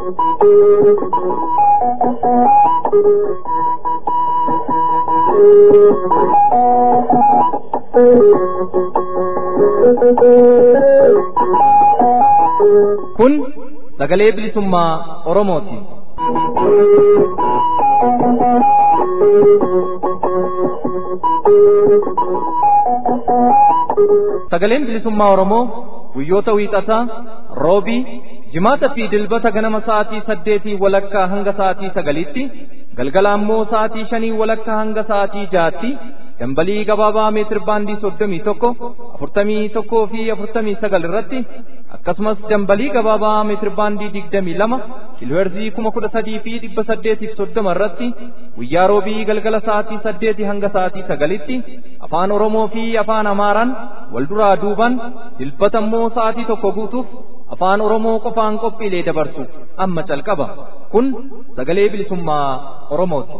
Kun sagalee bilisummaa Oromooti. Sagaleen bilisummaa Oromoo guyyoota wiixataa roobii jimaata fi dilbata ganama sa'aatii saddeetii walakkaa hanga sa'aatii sagalitti galgala ammoo sa'aatii shanii walakkaa hanga sa'aatii jaatti dambalii gabaabaa meetir baandii soddomii tokko afurtamii tokkoo fi afurtamii sagal irratti akkasumas dambalii gabaabaa meetir baandii digdamii lama kiilooherzii kuma kudha sadii fi dhibba saddeetiif soddoma irratti guyyaa roobii galgala sa'aatii saddeetii hanga sa'aatii sagalitti afaan oromoo fi afaan amaaraan wal duraa duuban dilbata immoo sa'aatii tokko guutuuf afaan oromoo qofaan qophiilee dabarsu amma calqaba kun sagalee bilisummaa oromooti.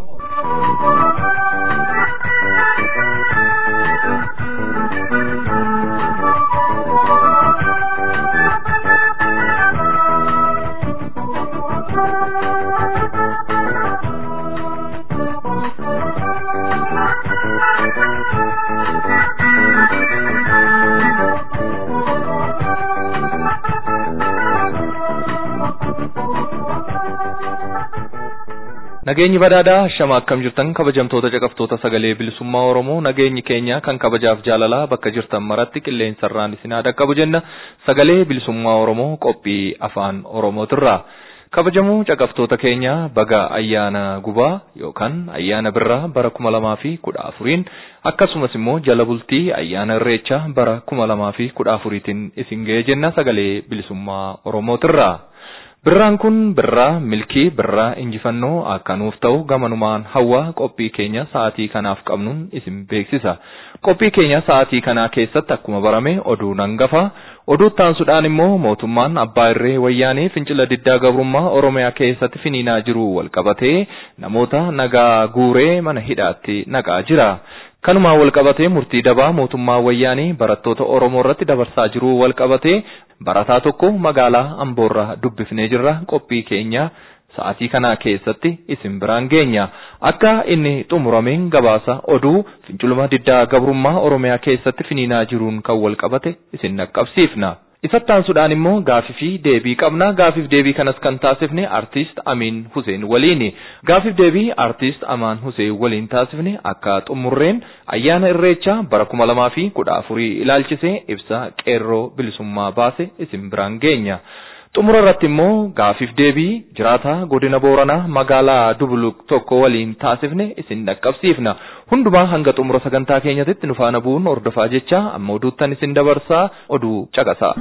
Nageenyi badhaadhaa shama akkam jirtan kabajamtoota caqaftoota sagalee bilisummaa Oromoo nageenyi keenya kan kabajaaf jaalalaa bakka jirtan maratti qilleensarraan isin haa dhaqqabu jenna sagalee bilisummaa Oromoo qophii afaan Oromootirraa. Kabajamoo caqaftoota keenya baga ayyaana gubaa yookaan ayyaana birraa bara kuma lamaa fi kudha afuriin akkasumas immoo jala bultii ayyaana irreechaa bara kuma lamaa fi kudha afuriitiin isin ga'ee jenna sagalee bilisummaa Oromootirraa. Birraan kun birraa milkii birraa injifannoo akka nuuf ta'u gamanumaan hawwaa qophii keenya sa'aatii kanaaf qabnuun isin beeksisa. Qophii keenya sa'aatii kanaa keessatti akkuma barame oduu hangafa. Oduu taansuudhaan immoo mootummaan abbaa irree wayyaanee fincila diddaa gabrummaa Oromiyaa keessatti finiinaa jiru walqabatee namoota nagaa guuree mana hidhaatti naqaa jira. Kanumaan walqabatee murtii dabaa mootummaa wayyaanee barattoota Oromoo irratti dabarsaa jiru walqabatee barataa tokko magaalaa Amboorraa dubbifnee jirra qophii keenya sa'aatii kana keessatti isin biraan geenya akka inni xumurameen gabaasa oduu finciluma diddaa gabrummaa Oromiyaa keessatti finiinaa jiruun kan walqabate isin naqqabsiifna. Isatti aansuudhaan immoo gaafii fi deebii qabna. Gaafiif deebii kanas kan taasifne artiist Amin Hussein waliini. Gaafiif deebii artiist Amaan Hussein waliin taasifne akka xumurreen ayyaana irreechaa bara kuma lamaa fi kudha afurii ilaalchisee ibsa qeerroo bilisummaa baase isin biraan geenya. Xumura irratti immoo gaafiif deebii jiraataa godina Booranaa magaalaa Dubuluk tokko waliin taasifne isin dhaqqabsiifna. Hundumaa hanga xumura sagantaa keenyatti nu faana bu'uun hordofaa jecha amma oduuttan isin dabarsaa oduu caqasa.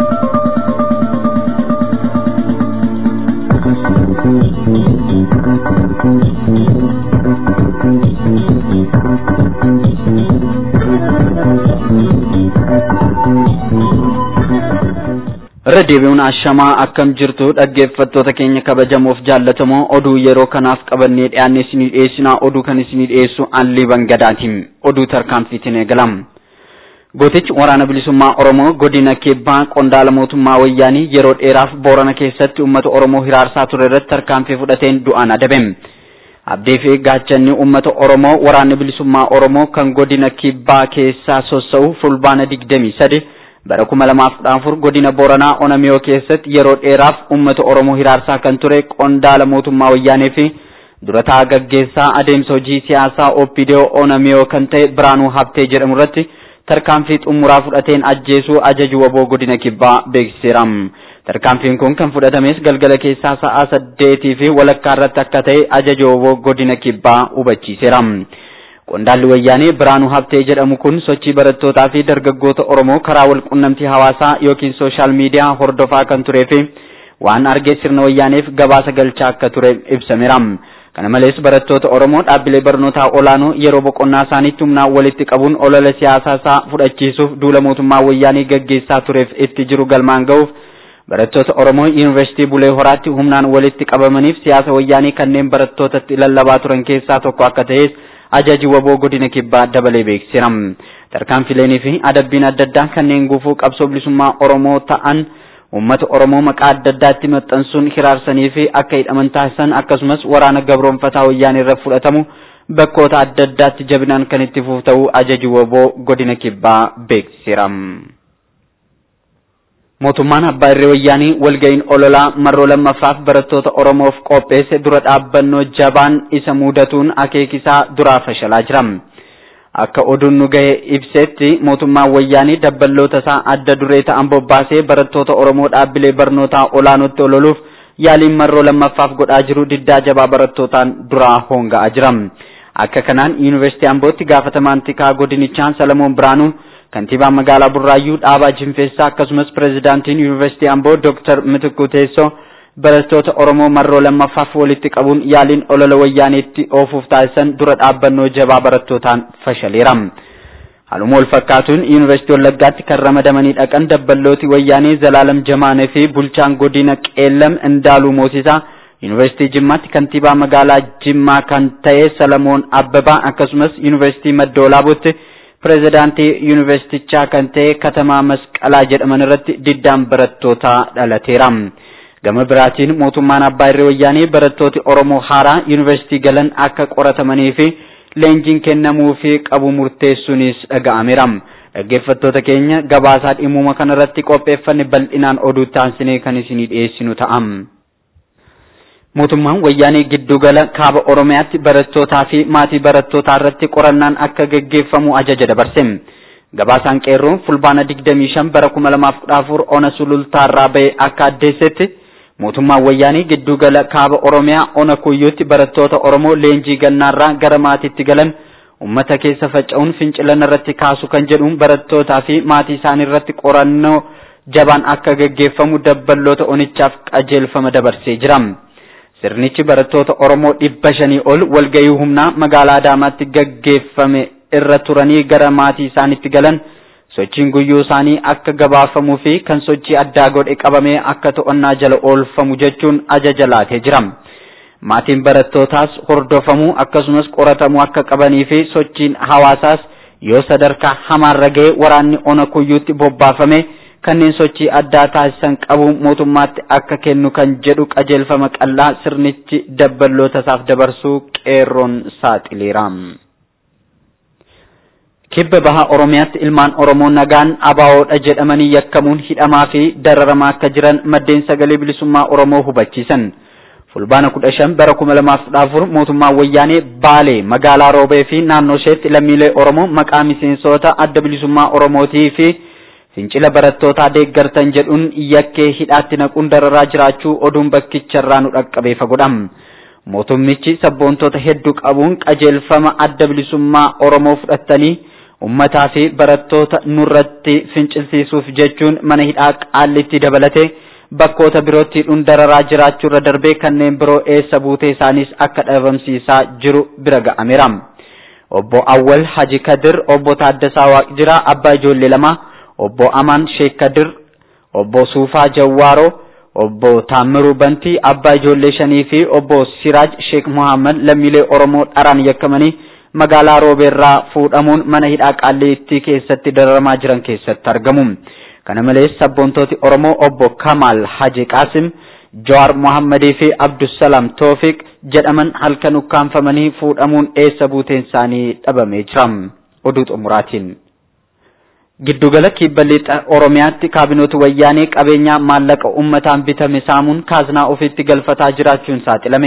irra deebi'uun ashamaa akkam jirtu dhaggeeffattoota keenya kabajamoof jaallatamoo oduu yeroo kanaaf qabannee dhiyaanne isinii dhiyeessinaa oduu kan isinii dhiyeessu Allii Bangadaatiin oduu tarkaanfiitiin eegalam. Gootichi waraana bilisummaa Oromoo godina Kibbaa qondaala mootummaa wayyaanii yeroo dheeraaf Boorana keessatti uummata Oromoo hiraarsaa ture irratti tarkaanfii fudhateen du'aan adabe. Abdii fi gaachanni uummata Oromoo waraanni bilisummaa Oromoo kan godina Kibbaa keessaa sossa'u fulbaana digdamii sadi bara kuma lamaaf kudha afur godina Booranaa Onamiyoo keessatti yeroo dheeraaf uummata Oromoo hiraarsaa kan ture qondaala mootummaa wayyaanee fi durataa gaggeessaa adeemsa hojii siyaasaa OPDO Onamiyoo kan ta'e Biraanuu Habtee jedhamu irratti tarkaanfii xumuraa fudhateen ajjeesuu ajaju waboo godina kibbaa beeksiseera. Tarkaanfiin kun kan fudhatames galgala keessaa sa'a saddeetii fi walakkaa irratti akka ta'e ajaja waboo godina kibbaa hubachiiseera. Qondaalli wayyaanee Biraanuu Habtee jedhamu kun sochii barattootaa fi dargaggoota Oromoo karaa walqunnamtii hawaasaa yookiin sooshaal miidiyaa hordofaa kan turee fi waan argee sirna wayyaaneef gabaasa galchaa akka ture ibsameera. Kana malees barattoota Oromoo dhaabbilee barnootaa olaanoo yeroo boqonnaa isaaniitti humnaan walitti qabuun olola siyaasaa isaa fudhachiisuuf duula mootummaa wayyaanii gaggeessaa tureef itti jiru galmaan ga'uuf barattoota Oromoo Yuunivarsiitii Bulee Horaatti humnaan walitti qabamaniif siyaasa wayyaanii kanneen barattootatti lallabaa turan keessaa tokko akka ta'es ajaji waboo godina kibbaa dabalee beeksiseera. Tarkaanfileenii fi adabbiin adda addaa kanneen gufuu qabsoo bilisummaa Oromoo ta'an uummata Oromoo maqaa adda addaatti maxxansuun hiraarsanii fi akka hidhaman taasisan akkasumas waraana gabroonfataa wayyaanee irra fudhatamu bakkoota adda addaatti jabinaan kan itti fufu ta'uu ajaji woboo godina kibbaa beeksiseera. Mootummaan abbaa irree wayyaanii walga'iin ololaa marroo lammaffaaf barattoota Oromoof qopheesse dura dhaabbannoo jabaan isa mudatuun akeekisaa duraa fashalaa jira. Akka oduun nu gahe ibsetti mootummaan wayyaanii dabballoota isaa adda duree ta'an bobbaasee barattoota Oromoo dhaabbilee barnootaa olaanootti ololuuf yaaliin marroo lammaffaaf godhaa jiru diddaa jabaa barattootaan duraa hoonga'aa jira. Akka kanaan Yuunivarsiitii Ambootti gaafatamaan tikaa godinichaa Salamoon Biraanuu kantiibaan magaalaa Burraayyuu dhaabaa Jinfeessaa akkasumas pireezidaantiin Yuunivarsiitii Amboo Dooktar Mitikuu Teessoo barattoota Oromoo marroo lammaffaaf walitti qabuun yaaliin olola wayyaaneetti oofuuf taasisan dura dhaabbannoo jabaa barattootaan fashaleera. Haaluma wal fakkaatuun Yuunivarsiitii Wallaggaatti kan ramadamanii dhaqan dabballooti wayyaanee Zalaalam Jamaanee fi bulchaan godina Qeellam Indaaluu Moosisaa Yuunivarsiitii Jimmaatti kantiibaa magaalaa Jimmaa kan ta'e Salamoon Abbabaa akkasumas Yuunivarsiitii Maddoolaabutti pireezidaantii yuunivarsiitichaa kan ta'e Katamaa Masqalaa jedhaman irratti diddaan barattootaa dhalateera. Gama biraatiin mootummaan abbaa irree wayyaanee barattooti Oromoo haaraa yuunivarsiitii galan akka qoratamanii fi leenjiin kennamuu fi qabu murteessuunis dhaga'ameera. Dhaggeeffattoota keenya gabaasaa dhimma kanarratti qopheeffanne bal'inaan oduu taasisnee kan isinii dhiyeessinu ta'a. Mootummaan wayyaanee giddugala kaaba Oromiyaatti barattootaa fi maatii barattootaa irratti qorannaan akka gaggeeffamu ajaja dabarse. Gabaasaan qeerroo fulbaana 25 bara 2014 ona sulultaarraa ba'e akka addeessetti mootummaan wayyaanee giddugala kaaba Oromiyaa ona kuyyuutti barattoota Oromoo leenjii gannaarraa gara maatiitti galan ummata keessa faca'uun fincilan irratti kaasu kan jedhuun barattootaa fi maatii isaanii irratti qorannoo jabaan akka gaggeeffamu dabballoota onichaaf qajeelfama dabarsee jira. Sirnichi barattoota Oromoo dhibba shanii ol walgahii humnaa magaalaa Adaamaatti gaggeeffame irra turanii gara maatii isaaniitti galan sochiin guyyuu isaanii akka gabaafamuu fi kan sochii addaa godhe qabamee akka to'annaa jala oolfamu jechuun ajaja laatee jira. Maatiin barattootaas hordofamuu akkasumas qoratamuu akka qabanii fi sochiin hawaasaas yoo sadarkaa hamaarra ga'e waraanni ona kuyyuutti bobbaafame kanneen sochii addaa taasisan qabu mootummaatti akka kennu kan jedhu qajeelfama qallaa sirnichi dabballoota isaaf dabarsuu qeerroon saaxileera. Kibba baha Oromiyaatti ilmaan Oromoo nagaan abaawoodha jedhamanii yakkamuun hidhamaa fi dararamaa akka jiran maddeen sagalee bilisummaa Oromoo hubachiisan. Fulbaana kudha shan bara kuma lamaaf kudha afur mootummaan wayyaanee Baalee magaalaa Roobee fi naannoo isheetti lammiilee Oromoo maqaa miseensota adda bilisummaa Oromootii fi fincila barattootaa deeggartan jedhuun yakkee hidhaatti naquun dararaa jiraachuu oduun bakkicharraa nu dhaqqabee fagodham. Mootummichi sabboontota hedduu qabuun qajeelfama adda bilisummaa Oromoo fudhattanii ummataa fi barattoota nurratti fincilsiisuuf jechuun mana hidhaa qaallitti dabalate bakkoota birootti hidhuun dararaa jiraachuu irra darbee kanneen biroo eessa buutee isaaniis akka dhabamsiisaa jiru bira ga'ameera. Obbo Awwal Haji Kadir, Obbo Taaddasaa Waaqjiraa, Abbaa Ijoollee lama, Obbo Amaan Sheek Kadir, Obbo Suufaa Jawwaaroo, Obbo Taammiruu Bantii, Abbaa Ijoollee shanii fi Obbo Siraaj Sheek Muhammad lammiilee Oromoo dharaan yakkamanii magaalaa Roobeerraa fuudhamuun mana hidhaa Qaallitti keessatti dararamaa jiran keessatti argamu. Kana malees sabboontooti Oromoo obbo Kamal Haji Qaasim, Jawaar Muhammadii fi Abdusalaam Toofiq jedhaman halkan ukkaanfamanii fuudhamuun eessa buuteen isaanii dhabamee jira. Oduu xumuraatiin. Giddugala kibba lixa Oromiyaatti kaabinooti wayyaanee qabeenyaa maallaqa uummataan bitame saamuun kaaznaa ofiitti galfataa jiraachuun saaxilame.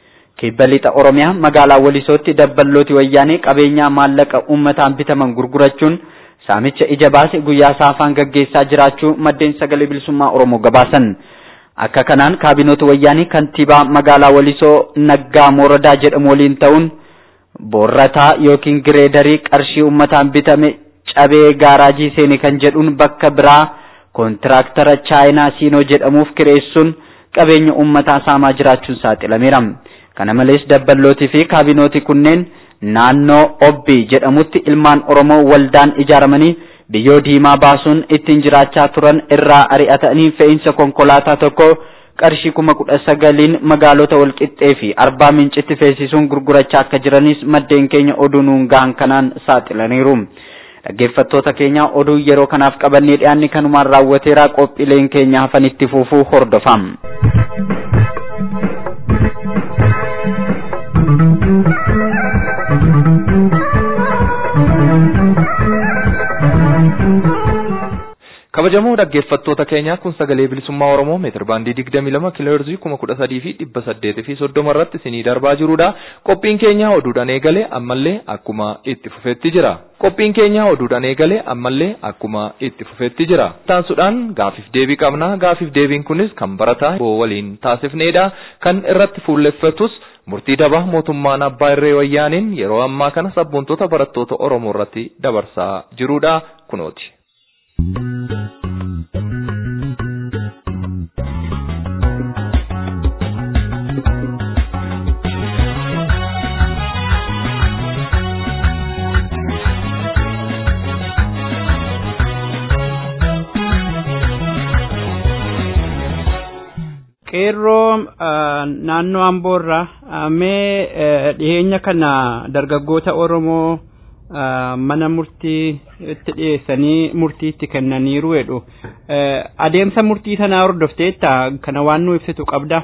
Kibba lixa Oromiyaa magaalaa Walisootti dabballooti wayyaanee qabeenyaa maallaqa uummataan bitaman gurgurachuun saamicha ija baase guyyaa saafaan gaggeessaa jiraachuu maddeen sagalee bilisummaa Oromoo gabaasan. Akka kanaan kaabinoota wayyaanii kantiibaa magaalaa Walisoo Naggaa Mooradaa jedhamu waliin ta'uun boorrataa yookiin gireedarii qarshii uummataan bitame cabee gaaraajii seene kan jedhuun bakka biraa koontiraaktara chaayinaa siinoo jedhamuuf kireessuun qabeenya uummataa saamaa jiraachuun saaxilameera. Kana malees dabballootii fi kaabinooti kunneen naannoo obbi jedhamutti ilmaan oromoo waldaan ijaaramanii biyyoo diimaa baasuun ittiin jiraachaa turan irraa ari'atanii fe'iinsa konkolaataa tokko qarshii kuma kudha sagaliin magaalota walqixxee fi arbaa mincitti feesisuun gurgurachaa akka jiranis maddeen keenya oduu nuun gahan kanaan saaxilaniiru. dhaggeeffattoota keenya oduu yeroo kanaaf qabannee dhiyaanni kanumaan raawwateera qophiileen keenya hafanitti fufuu hordofaa. kabajamoo dhaggeeffattoota keenyaa kun sagalee bilisummaa oromoo meetir baandii digdamii lama kiilooherzii kuma kudha sadii fi dhibba saddeetii fi soddoma irratti isinii darbaa jirudha qophiin keenya oduudhaan eegale ammallee akkuma itti fufeetti jira qophiin keenya oduudhaan eegale ammallee akkuma itti fufeetti jira taansuudhaan gaafiif deebii qabna gaafiif deebiin kunis kan barataa boo waliin taasifnedha kan irratti fuulleffatus murtii dabaa mootummaan abbaa irree wayyaaniin yeroo ammaa kana sabboontota barattoota oromoo irratti dabarsaa jirudha kunooti. qeerroo naannoo amboorraa mee dhiyeenya kana dargaggoota oromoo mana murtii itti dhiyeessanii murtii itti kennaniiru jedhu adeemsa murtii sanaa hordofteetta kana waan nu ibsitu qabda.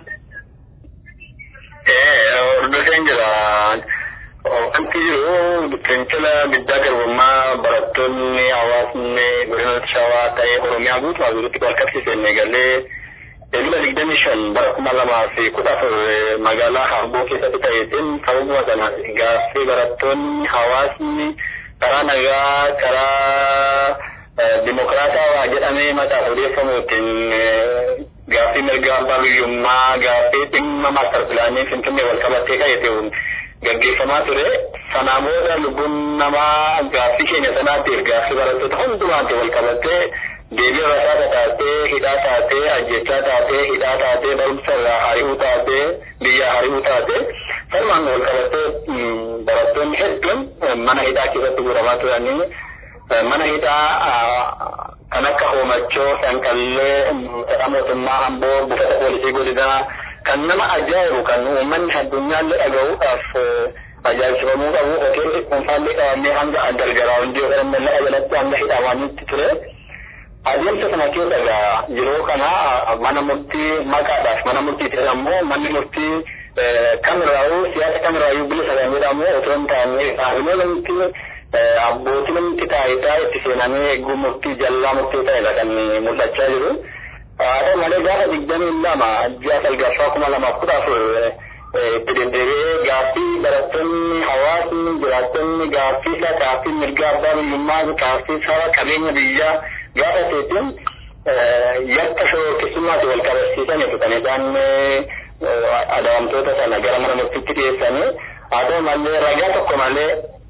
Hordofeen jira. Wanti jiru fincila guddaa garbummaa barattoonni hawaasni godina shawaa ta'ee oromiyaa guutuu guutuutti wal qabsiisanii eegalee Eebila digdamii shan bara kuma lamaa fi kudha afur magaalaa Harboo keessatti ta'eetiin sababuma sana gaaffii barattoonni hawaasni karaa nagaa karaa dimokiraatawaa jedhamee mataaf odeeffamuutiin gaaffii mirga abbaa biyyummaa gaaffii dhimma maastar pilaanii finfinnee wal qabattee ka'eetiin gaggeeffamaa ture. Sanaa booda lubbuun namaa gaaffii keenya sanaatiif gaaffii barattoota hundumaatti wal qabattee deebii rasaasa taatee hidhaa taatee ajjechaa taatee hidhaa taatee barumsa irraa hari'uu taatee biyya hari'uu taatee sanumaan wal qabattee barattoonni hedduun mana hidhaa keessatti guuramaa turanii mana hidhaa kan akka hoomachoo sanqallee fedha mootummaa amboo buufata poolisii godinaa kan nama ajaa'ibu kan uummanni addunyaallee dhaga'uudhaaf ajaa'ibsifamuu qabu hoteelli dhuunfaallee qabamee hanga gargaraa hundee yookaan lafa jalatti hanga hidhamanitti ture. adeemsa sana keessa egaa yeroo kana mana murtii maqaadhaaf mana murtii ta'e ammoo manni murtii kamirraa'uu siyaasa kamirraa'uu bilisa kan jedhamu otoo hin taane dhaabbilee namti abbootii namti taayitaa itti seenamee eeguu murtii jallaa murtii ta'edha kan mul'achaa jiru. Haa ta'u malee gaafa digdamii lama ji'a salgaffaa kuma lamaaf kudha afur itti deddeebi'ee gaaffii barattoonni hawaasni jiraattonni gaaffii isaa gaaffii mirga abbaa biyyummaa gaaffii saba qabeenya biyyaa gaafa seetiin yakka shororkeessummaatti wal qabsiisaniitu kan isaan adawamtoota sana gara mana murtiitti dhiyeessanii haa ta'u malee ragaa tokko malee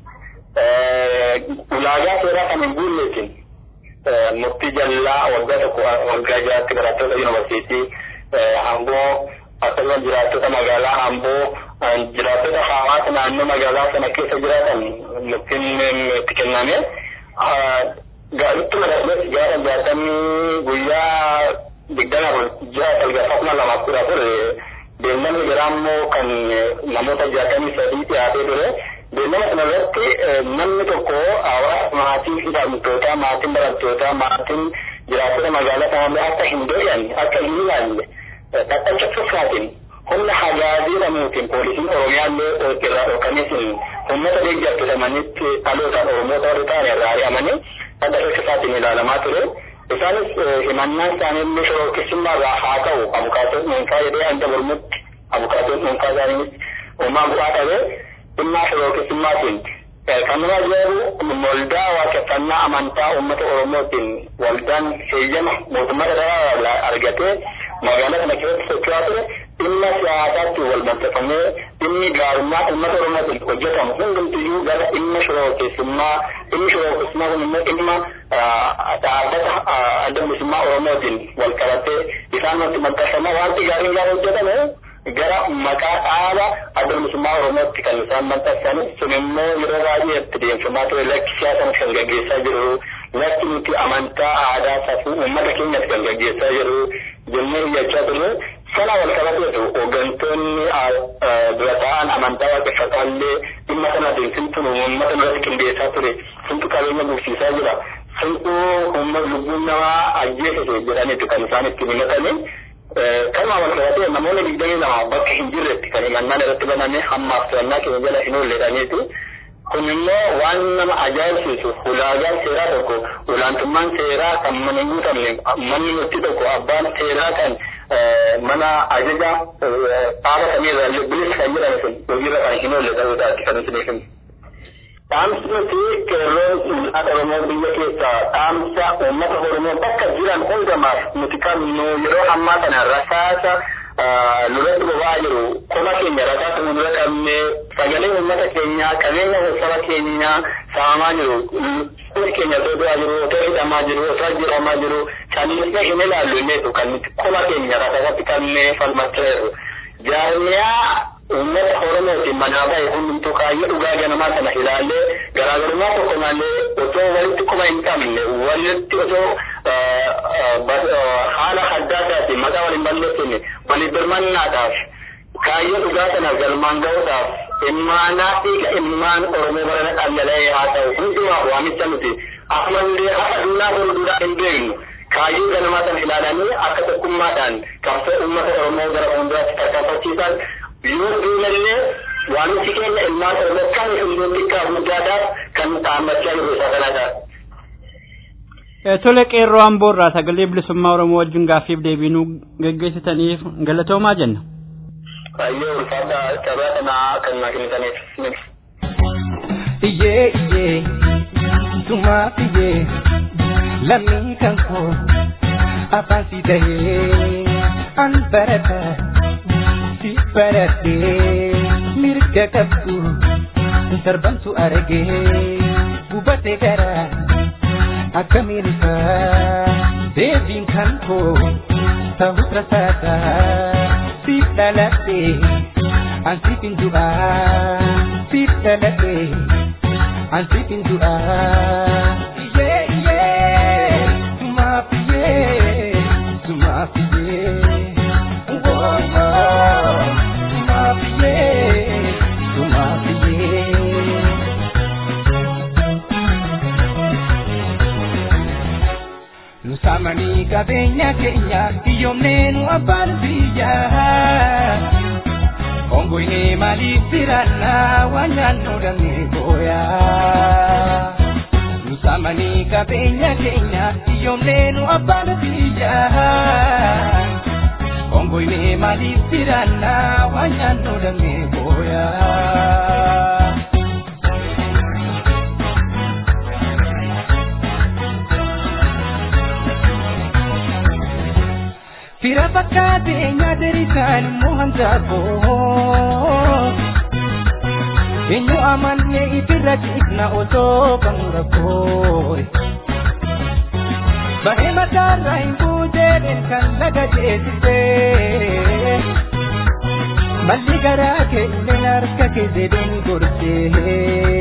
ulaagaa seeraa kan hin guulleetiin murtii jallaa waggaa tokko waggaa jiraatti barattoota yuunivarsiitii amboo akkasumas jiraattota magaalaa amboo jiraattota hawaasa naannoo magaalaa sana keessa jiraatan murtiin itti kenname ittuma darbees gaafa jaatamii guyyaa digdama ji'a salgaffaa kuma lamaaf kudha ture beellamni biraa immoo kan namoota jaatamii sadii dhiyaatee ture beellama kana irratti namni tokko hawaasa maatii hidhamtootaa maatiin barattootaa maatiin jiraattota magaalaa sanallee akka hin doyanne akka hin ilaalle dhaqacha tuffaatiin humna hagaazii jedhamuutiin poolisiin oromiyaallee irraa dhokaniitiin uummata deeggartisamanitti dhalootaan oromoota warri ta'an irraa ari'amanii adda keessaatiin ilaalamaa ture. Isaanis himannaan isaaniillee shororkeessummaa irraa haa ta'u abukaatoon dhuunfaa jedhee hanga mormutti abukaatoon dhuunfaa isaaniis uumaa bu'aa dhabe dhimmaa shororkeessummaatiin kan nama ajaa'ibu waldaa waaqeffannaa amantaa uummata oromootiin waldaan heeyyama mootummaa federaalaa argatee magaalaa kana keessatti socho'aa ture dhimma siyaasaatti wal maxxanfamee dhimmi gaarummaa uummata oromootiin hojjetamu hundumtiyyuu gara dhimma shororkeessummaa dhimmi shororkeessummaa kun immoo dhimma dhaabbata adda bilisummaa oromootiin wal qabatee isaan nutti maxxanfama wanti gaariin gaafa hojjetame gara maqaa dhaaba adda bilisummaa oromootti kan isaan maxxansan sun immoo yeroo baay'ee itti deemsifamaa ture lakki siyaasa kan gaggeessaa jiru lakki nuti amantaa aadaa safuu uummata keenyas kan gaggeessaa jiru jennee iyyachaa turre sana wal qabateetu hooggantoonni dura ta'an amantaa waaqeffataallee dhimma uummata naatiin fintuun uummata biratti qindeessaa ture fintu qabeenya bulchiisaa jira fintu uummata lubbuun namaa ajjeesise jedhaniitu kan isaan itti himatanii kanuma wal qabatee namoonni digdamii lama bakka hin jirretti kan himannaan irratti baname hammaaf to'annaa keenya jala hin oolledhaniitu kun immoo waan nama ajaa'ibsiisu ulaagaan seeraa tokko olaantummaan seeraa kan mana hin guutamne manni murtii tokko abbaan seeraa kan mana ajaja dhaaba samiirra bilisa kan jedhame sun hojiirra kan hin oolle ta'uudhaati kan isin himu. Dhaamsi nuti qeerroon uummata Oromoo biyya keessaa dhaamsa uummata Oromoo bakka jiran hundamaaf nuti kan nu yeroo ammaa kana rasaasa nurratti boba'aa jiru qoma keenya rasaasa nu dura qabne sagalee uummata keenyaa qabeenya saba keenyaa saamaa jiru hundi keenya otoo du'aa jiru otoo hidhamaa jiru otoo ajjeefamaa jiru kan inni hin ilaallu inneetu kan nuti qoma keenya rasaasatti qabne falmachaa jirru. Jaarmiyaa uummata Oromootiin manaa bahe hundumtuu kaayyoo dhugaa ganamaa kana ilaallee garaagarummaa tokko malee otoo walitti quba hin qabne walitti otoo haala addaa taatiin maqaa waliin balleessine waliif birmannaadhaaf kaayyoo dhugaa kana galmaan ga'uudhaaf immaanaa dhiiga immaan Oromoo barana dhangala'ee haa ta'u hundumaaf waamicha nuti ammallee haqa duunaa fuulduraa hin beeknu kaayyoo ganamaa sana ilaalanii akka tokkummaadhaan qabsoo uummata Oromoo gara fuulduraatti tarkaanfachiisan yoo duunallee waamichi keenya ilmaan Oromoo kan hunduu xiqqaa guddaadhaaf kan dhaabbachaa jiru isa kanadha. Tole qeerroo amboorraa sagalee bilisummaa Oromoo wajjin gaaffiif deebiinuu geggeessitaniif galatoomaa jenna. Baay'ee ulfaata carraa kanaa kan naa kennitaniif. Iyyee iyyee sumaa iyyee lammii kan koo afaan si tahee an barata si baradhee mirga qabdu darbantu argee gubatee garaa. akkamiin isaa deebiin kan koo ta'us rasaasa siif dhaladhe an siif hin du'aa siif dhaladhe an siif hin du'aa. Iyyee iyyee sumaaf iyyee sumaaf iyyee woowoo sumaaf iyyee sumaaf iyyee. Nusamanii qabeenya keenya hiyyoomnee nu abbaan biyyaa. Ongoinee maaliif biraannaa waan naannoo damee booyaa. Nusamanii qabeenya keenya hiyyoomnee nu abbaan biyyaa. Ongoinee maaliif biraannaa waan naannoo damee booyaa. Fira fakkaatee nyaata risaan immoo hanqaaqoo. Eenyu amannee itirra ciisna osoo kan rakkoo. Bahee mataarraa hin buutee kan laga ceesisee. Malli garaa keenya harka keessee deemu gorsee.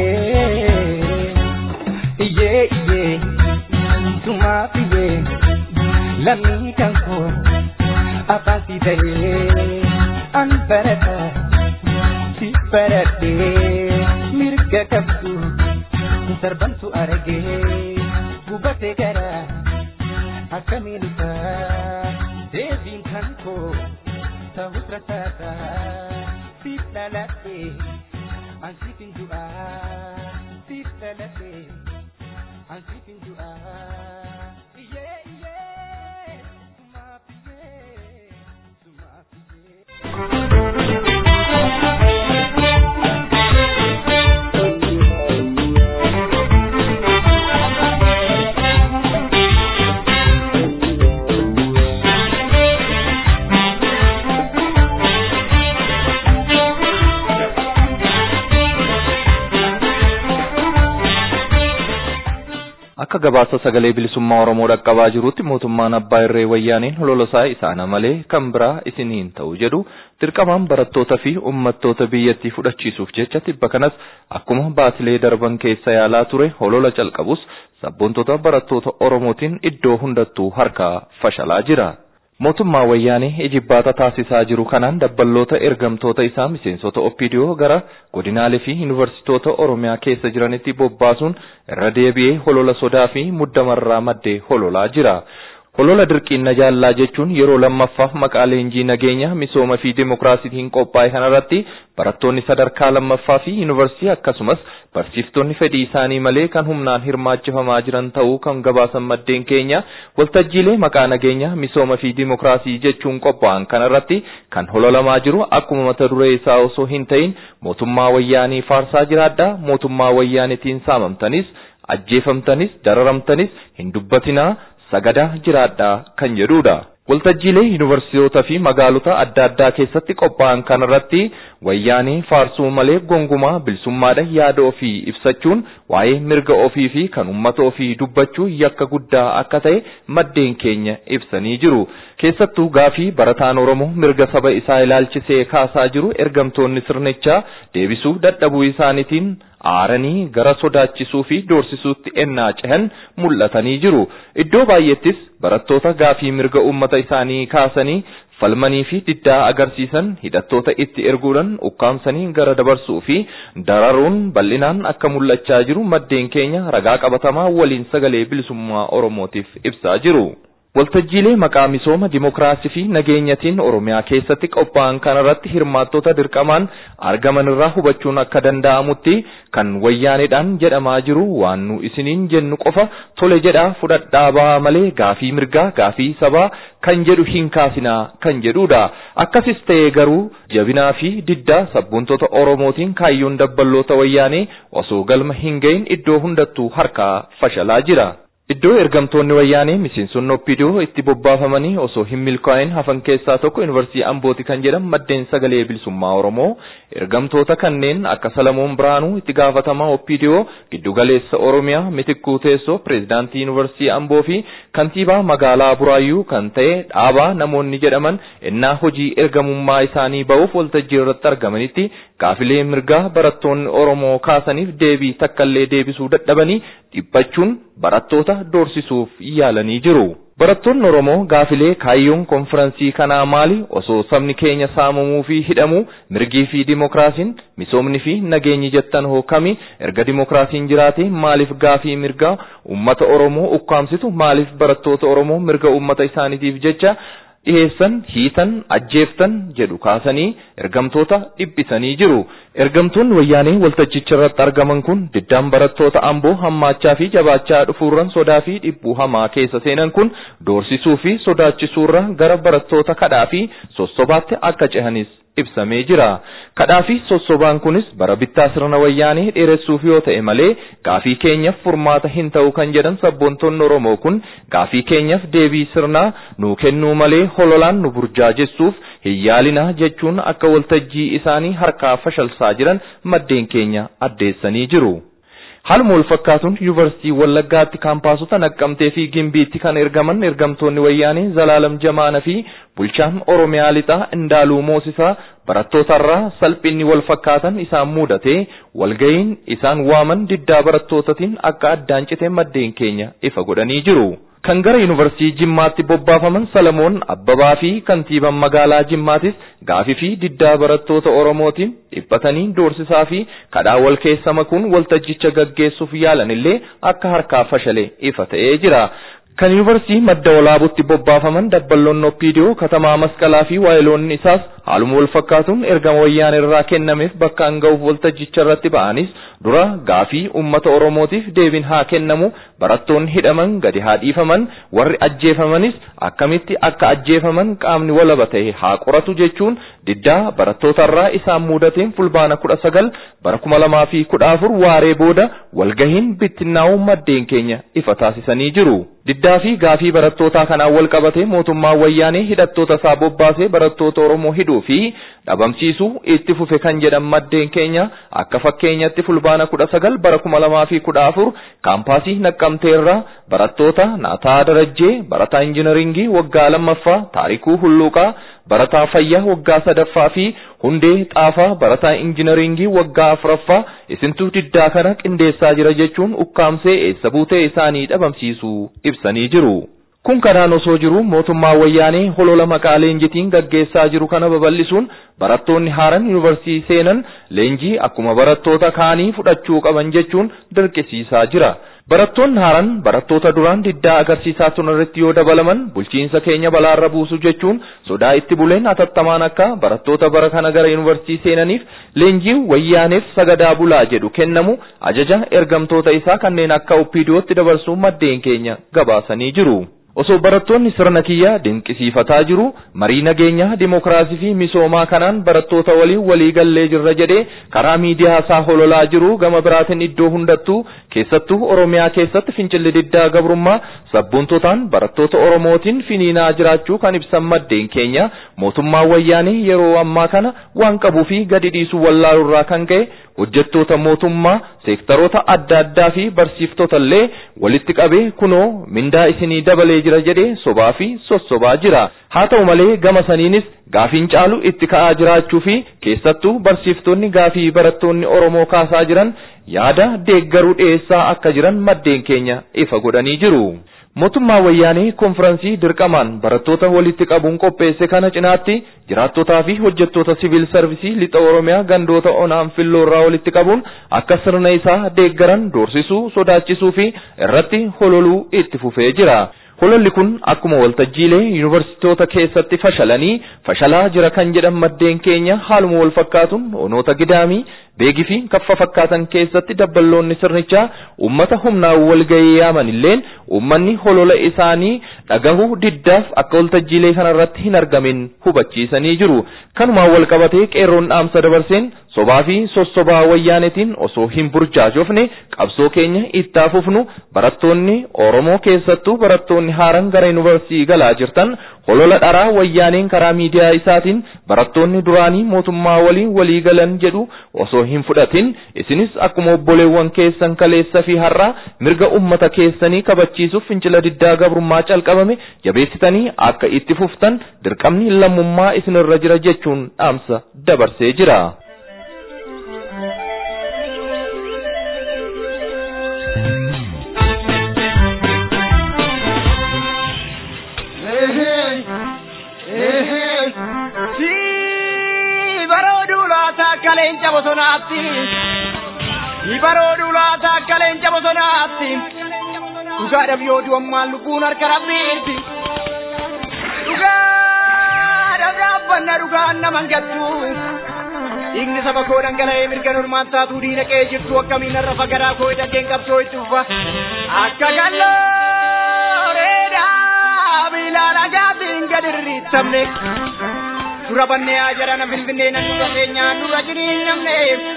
Iyyee iyyee sumaaf iyyee lammii kan koo. afaan si tahee an barata si baradhee mirga qabdu darbantu argee gubatee gara akkamiin isaa deebiin kan koo ta'us rasaasa siif dhaladhe an siif hin du'aa siif dhaladhe an siif hin du'aa. Iyyee iyyee sumaaf iyyee sumaaf iyyee. Akka gabaasa sagalee bilisummaa Oromoo dhaqqabaa jirutti mootummaan abbaa irree wayyaaniin hololosaa isaana malee kan biraa isiniin ta'u jedhu dirqamaan barattootaa fi uummattoota biyyattii fudhachiisuuf jecha tibba kanas akkuma baatilee darban keessa yaalaa ture holola calqabus sabboontota barattoota Oromootiin iddoo hundattuu harkaa fashalaa jira. mootummaa wayyaanee ijibbaata taasisaa jiru kanaan dabballoota ergamtoota isaa miseensota oppidiyoo gara godinaalee fi yuunivarsiitoota oromiyaa keessa jiranitti bobbaasuun irra deebi'ee holola sodaa fi muddamarraa maddee hololaa jira. Holola dirqiinna jaallaa jechuun yeroo lammaffaaf maqaa leenjii nageenya misooma fi dimokiraasiitiin qophaa'e kanarratti barattoonni sadarkaa lammaffaa fi yuunivarsiitii akkasumas barsiiftonni fedhii isaanii malee kan humnaan hirmaachifamaa jiran ta'uu kan gabaasan maddeen keenya waltajjiilee maqaa nageenya misooma fi dimokiraasii jechuun qophaa'an kanarratti kan hololamaa jiru akkuma mata duree isaa osoo hin ta'in mootummaa wayyaanii faarsaa jiraadhaa mootummaa wayyaanitiin saamamtanis ajjeefamtanis dararamtanis hin dubbatinaa sagadaa jiraadhaa kan jedhudha. Waltajjiilee yuunivarsiitootaa fi magaalota adda addaa keessatti qophaa'an kanarratti wayyaanii faarsuu malee gongumaa bilisummaadha yaada ofii ibsachuun waa'ee mirga ofii fi kan uummata ofii dubbachuu yakka guddaa akka ta'e maddeen keenya ibsanii jiru. Keessattuu gaafii barataan Oromoo mirga saba isaa ilaalchisee kaasaa jiru ergamtoonni sirnichaa deebisuu dadhabuu isaaniitiin aaranii gara sodaachisuu fi doorsisuutti ennaa cehan mul'atanii jiru. Iddoo baay'eettis barattoota gaafii mirga uummata isaanii kaasanii falmanii fi diddaa agarsiisan hidhattoota itti erguudhaan ukkaamsanii gara dabarsuu fi dararuun bal'inaan akka mul'achaa jiru maddeen keenya ragaa qabatamaa waliin sagalee bilisummaa Oromootiif ibsaa jiru. Waltajjiilee maqaa misooma dimokiraasii fi nageenyatiin Oromiyaa keessatti qophaa'an kanarratti hirmaattota dirqamaan argaman irraa hubachuun akka danda'amutti kan wayyaaneedhaan jedhamaa jiru waan nu isiniin jennu qofa tole jedhaa fudhadhaa bahaa malee gaafii mirgaa gaafii sabaa kan jedhu hin kaasinaa kan jedhudha. Akkasis ta'ee garuu jabinaa fi diddaa sabboontota Oromootiin kaayyoon dabballoota wayyaanee osoo galma hin gahin iddoo hundattuu harkaa fashalaa jira. Iddoo ergamtoonni wayyaanee miseensonni oppidiyoo itti bobbaafamanii osoo hin milkaa'in hafan keessaa tokko yuunivarsiitii Ambooti kan jedhan maddeen sagalee bilisummaa Oromoo ergamtoota kanneen akka Salamoon Biraanuu itti gaafatamaa oppidiyoo giddugaleessa Oromiyaa mitikkuu teessoo pireezidaantii yuunivarsiitii Amboo fi kantiibaa magaalaa Buraayyuu kan ta'e dhaabaa namoonni jedhaman innaa hojii ergamummaa isaanii ba'uuf waltajjii irratti argamanitti gaafilee mirgaa barattoonni Oromoo kaasaniif deebii takkallee deebisuu dadhabanii dhiphachuun barattoota doorsisuuf yaalanii jiru. Barattoonni Oromoo gaafilee kaayyoon konfiraansii kanaa maali osoo sabni keenya saamamuu fi hidhamuu mirgii fi dimokiraasiin misoomni fi nageenyi jettan hookami erga dimokiraasiin jiraate maaliif gaafii mirgaa uummata Oromoo ukkaamsitu maaliif barattoota Oromoo mirga uummata isaaniitiif jecha dhiheessan hiitan ajjeeftan jedhu kaasanii ergamtoota dhiphisanii jiru. Ergamtoonni wayyaanee waltajjicha irratti argaman kun diddaan barattoota amboo hammaachaa fi jabaachaa dhufuurran sodaa fi dhibbuu hamaa keessa seenan kun doorsisuu fi sodaachisuurra gara barattoota kadhaa fi sossobaatti akka cehanis ibsamee jira. Kadhaa fi sossobaan kunis bara bittaa sirna wayyaanee dheeressuuf yoo ta'e malee gaafii keenyaaf furmaata hin ta'u kan jedhan sabboontonni Oromoo kun gaafii keenyaaf deebii sirnaa nuu kennuu malee hololaan nu burjaajessuuf hin yaalinaa jechuun akka waltajjii isaanii harkaa fashalsaa jiran maddeen keenya addeessanii jiru. Haaluma wal fakkaatuun yuunivarsiitii Wallaggaatti kaampaasota naqqamtee fi gimbiitti kan ergaman ergamtoonni wayyaanee Zalaalam Jamaana fi bulchaan Oromiyaa lixaa Indaaluu Moosisaa barattootarraa salphinni wal fakkaatan isaan mudatee walga'iin isaan waaman diddaa barattootatiin akka addaan citee maddeen keenya ifa godhanii jiru. kan gara yuunivarsiitii Jimmaatti bobbaafaman Salamoon Abbabaa fi kantiibaan magaalaa Jimmaatis gaafii fi diddaa barattoota Oromootiin dhiphatanii doorsisaa fi kadhaa wal keessa makuun waltajjicha gaggeessuuf yaalan illee akka harkaa fashalee ifa ta'ee jira. Kan yuunivarsiitii madda walaabutti bobbaafaman dabballoonni Oppiidiyoo katamaa masqalaa fi waayiloonni isaas haaluma wal fakkaatuun ergama wayyaan irraa kennameef bakka hanga'uuf waltajjicha irratti ba'anis dura gaafii uummata Oromootiif deebiin haa kennamu barattoonni hidhaman gadi haa dhiifaman warri ajjeefamanis akkamitti akka ajjeefaman qaamni walaba ta'e haa qoratu jechuun diddaa barattootarraa isaan mudateen fulbaana kudha sagal bara kuma lamaa fi kudha afur waaree booda walgahiin bittinnaa'uu maddeen keenya ifa taasisanii jiru. Diddaa fi gaafii barattootaa kanaan wal qabatee mootummaan wayyaanee hidhattoota isaa bobbaasee barattoota Oromoo hidhuu fi dhabamsiisuu itti fufe kan jedhan maddeen keenya akka fakkeenyatti fulbaana kudha sagal bara kuma lamaa fi kudha afur kaampaasii naqqamteerraa barattoota Naataa Darajjee barataa injinaringii waggaa lammaffaa Taarikuu Hulluuqaa barataa fayyaa waggaa sadaffaa fi hundee xaafaa barataa injinaringii waggaa afuraffaa isintuu diddaa kana qindeessaa jira jechuun ukkaamsee eessa buutee isaanii dhabamsiisuu ibsanii jiru. Kun kanaan osoo jiru mootummaa wayyaanee holola maqaa leenjitiin gaggeessaa jiru kana babal'isuun barattoonni haaran yuunivarsiitii seenan leenjii akkuma barattoota kaanii fudhachuu qaban jechuun dirqisiisaa jira. Barattoonni haaran barattoota duraan diddaa agarsiisaa turan irratti yoo dabalaman bulchiinsa keenya balaarra buusu jechuun sodaa itti buleen hatattamaan akka barattoota bara kana gara yuunivarsiitii seenaniif leenjii wayyaaneef sagadaa bulaa jedhu kennamu ajaja ergamtoota isaa kanneen akka oppiidiyootti dabarsuu maddeen keenya gabaasanii jiru. Osoo barattoonni sirna kiyya dinqisiifataa jiru marii nageenyaa dimokiraasii fi misoomaa kanaan barattoota waliin walii gallee jirra jedhee karaa miidiyaa isaa hololaa jiru gama biraatiin iddoo hundattuu keessattuu Oromiyaa keessatti fincilli diddaa gabrummaa sabboontotaan barattoota Oromootiin finiinaa jiraachuu kan ibsan maddeen keenya mootummaa wayyaanii yeroo ammaa kana waan qabuu fi gadi dhiisuu wallaalurraa kan ka'e hojjettoota mootummaa seektaroota adda addaa fi barsiiftota illee walitti qabee kunoo mindaa isinii dabalee jira jedhee sobaa fi sossobaa jira. Haa ta'u malee gama saniinis gaafiin caalu itti ka'aa jiraachuu fi keessattuu barsiiftonni gaafii barattoonni Oromoo kaasaa jiran yaada deeggaruu dhiyeessaa akka jiran maddeen keenya ifa godhanii jiru. Mootummaa wayyaanee konfiraansii dirqamaan barattoota walitti qabuun qopheesse kana cinaatti jiraattotaa fi hojjettoota siviil sarvisii lixa Oromiyaa gandoota onaan filloorraa walitti qabuun akka sirna isaa deeggaran doorsisuu sodaachisuu fi irratti hololuu itti fufee jira. Hololli kun akkuma waltajjiilee yuunivarsiitoota keessatti fashalanii fashalaa jira kan jedhan maddeen keenya haaluma wal fakkaatuun onoota gidaamii beegii fi kaffa fakkaatan keessatti dabballoonni sirnichaa ummata humnaan walgahii yaaman illeen ummanni holola isaanii dhagahuu diddaaf akka waltajjiilee kanarratti hin argamin hubachiisanii jiru. Kanumaan wal qabatee qeerroon dhaamsa dabarseen sobaa fi sossobaa wayyaanetiin osoo hin burjaajofne qabsoo keenya itti fufnu barattoonni Oromoo keessattuu barattoonni haaran gara yuunivarsiitii galaa jirtan holola dharaa wayyaaneen karaa miidiyaa isaatiin barattoonni duraanii mootummaa waliin walii galan jedhu osoo hin fudhatin isinis akkuma obboleewwan keessan kaleessa fi har'aa mirga ummata keessanii kabachiisuuf fincila diddaa gabrummaa calqabame jabeessitanii akka itti fuftan dirqamni lammummaa isinirra jira jechuun dhaamsa dabarsee jira. leenca bosonaatti ni barooduu laata akka leenca bosonaatti dhugaadhaaf yoo du'ammaan lubbuun harka rabbiitti dhugaadhaaf dhaabbanna dhugaan naman gattu dhiigni saba koo dhangala'ee mirga normaan taatuu diina qe'ee jirtu akkamiin har'a fagaraa koo hidhateen qabsoo itti ufa akka gallooreedhaa biilaan agaatiin gad irriittamne dura bannee haa jarana finfinnee nan dura keenyaan dura jiriin namne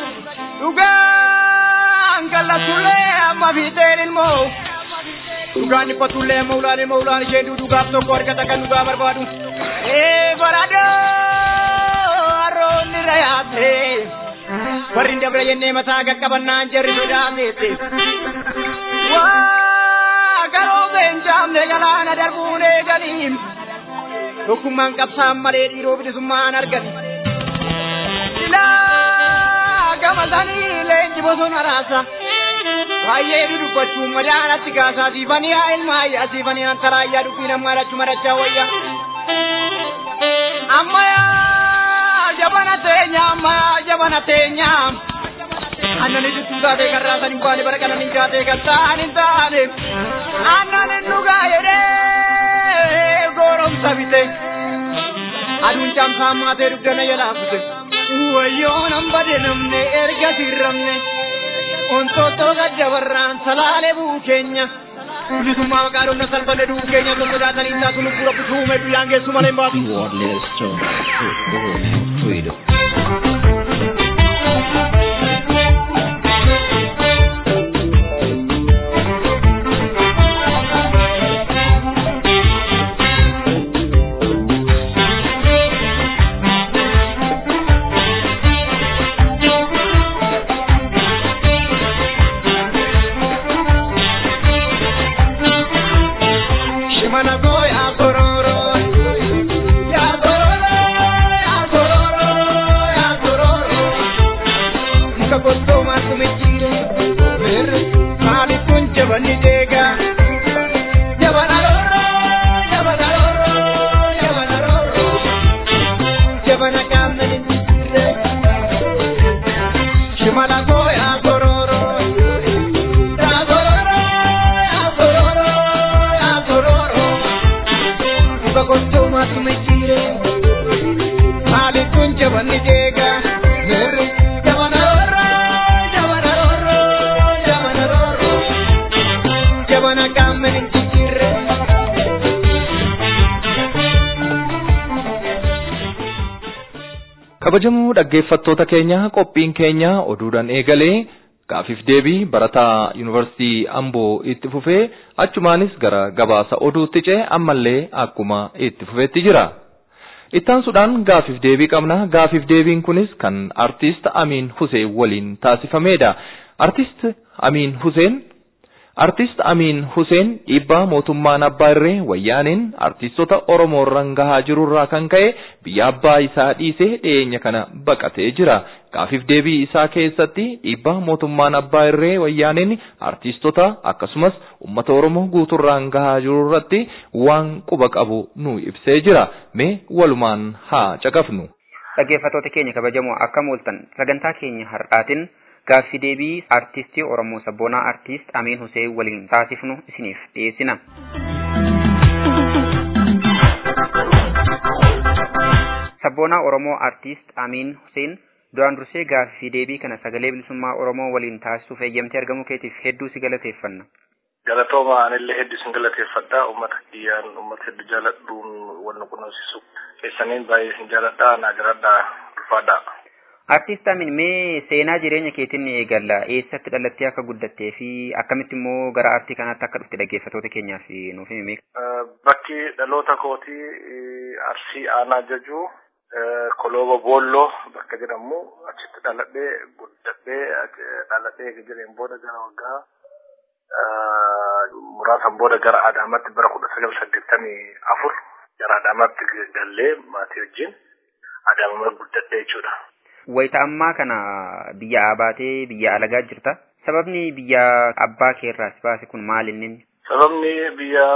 dhugaan kallatullee amma fiixeen ilmoo dhugaan dhiphatullee amma ulaan ilmoo ulaan ishee dhugaaf tokko argata kan dhugaa barbaadu ee baradoo harroonni rayaate warri dabra jennee mataa qaqqabannaan jarri sodaateette waa garoo beenjaamne galaana darbuun eeganiin tokkummaan qabsaan malee dhiiroo bilisummaan argani. Silaa gama sanii leenji bosona raasa. Baay'ee dudubbachuun madaanatti kaasaa siifanii haa ilmaayyaa siifanii antaraayyaa dubbii namaa dhachuu marachaa wayya. Ammayyaa jabana teenya ammayyaa jabana teenya. Aannan itti taatee kan raasan hin baane bara kanan hin taatee kan ta'an hin taane. Aannan hin dhugaa jedhee goromsa bite. Aduun caamsaan maatee dugdana jalaafute. Wayyoo nan bade namne erga sirramne. Ontoottoo gaddabarraan salaalee buu keenya. Bilisummaa maqaa dhonna salphanne duu keenya osoo sodaatanii taatu lubbuu rabbi suume guyyaan geessu malee hin baatu. You are listening to freedom. Shimana go ya tororo, ya tororo, ya tororo. gammanin jijjiirre. Shimala koo yaa sororo. Yaa sororo, yaa sororo, yaa sororo. Dhuga gochuu maatu michiire. Maaliif kun jabanni jeega? Mirri jabana rorro, jabana rorro, jabana rorro. Jabana gammanin jijjiirre. kabajamoo dhaggeeffattoota keenya qophiin keenya oduudhaan eegalee gaafiif deebii barataa yuunivarsiitii amboo itti fufee achumaanis gara gabaasa oduutti ce'e ammallee akkuma itti fufeetti jira. Ittaansuudhaan gaafiif deebii qabna gaafiif deebiin kunis kan artiist Amiin Huseen waliin taasifameedha. Artiist Amiin Huseen Artiist Amiin Huseen dhiibbaa mootummaan abbaa irree wayyaaniin artiistota Oromoo irraan gahaa jirurraa kan ka'e biyya abbaa isaa dhiisee dhiyeenya kana baqatee jira. Gaafiif deebii isaa keessatti dhiibbaa mootummaan abbaa irree wayyaaniin artiistota akkasumas uummata Oromoo guuturraan gahaa jirurratti waan quba qabu nu ibsee jira. Mee walumaan haa caqafnu. Dhaggeeffattoota keenya kabajamoo akkam ooltan sagantaa keenya har'aatiin gaaffii deebii artistii Oromoo sabboonaa artist Amiin Huseen waliin taasifnu isiniif dhiyeessina. Sabboonaa Oromoo artist Amiin Huseen duraan dursee gaaffii deebii kana sagalee bilisummaa Oromoo waliin taasisuuf eeyyamtee argamuu keetiif hedduu si galateeffanna. Galatooma anillee hedduu sin galateeffadha. Uummata kiyyaan uummata hedduu jaaladhuun wanna kunuunsisu keessaniin baay'ee sin jaaladha. Naa jiraadha ulfaadha. Artiist Amin mee seenaa jireenya keetiin eegalla eessatti dhalattee akka guddattee fi akkamitti immoo gara artii kanaatti akka dhufte dhaggeeffattoota keenyaaf nuuf himi. Bakki dhaloota kootii Arsii Aanaa Jajuu Kolooba Boolloo bakka jedhamu achitti dhaladhee guddadhee dhaladhee jireen booda gara waggaa muraasan booda gara Adaamaatti bara kudha sagal saddeettamii afur gara Adaamaatti gallee maatii wajjin Adaamama guddadhee jechuudha. Wayita ammaa kana biyya abaatee biyya alagaa jirta. Sababni biyya abbaa keerraa si baase kun maal inni? Sababni biyya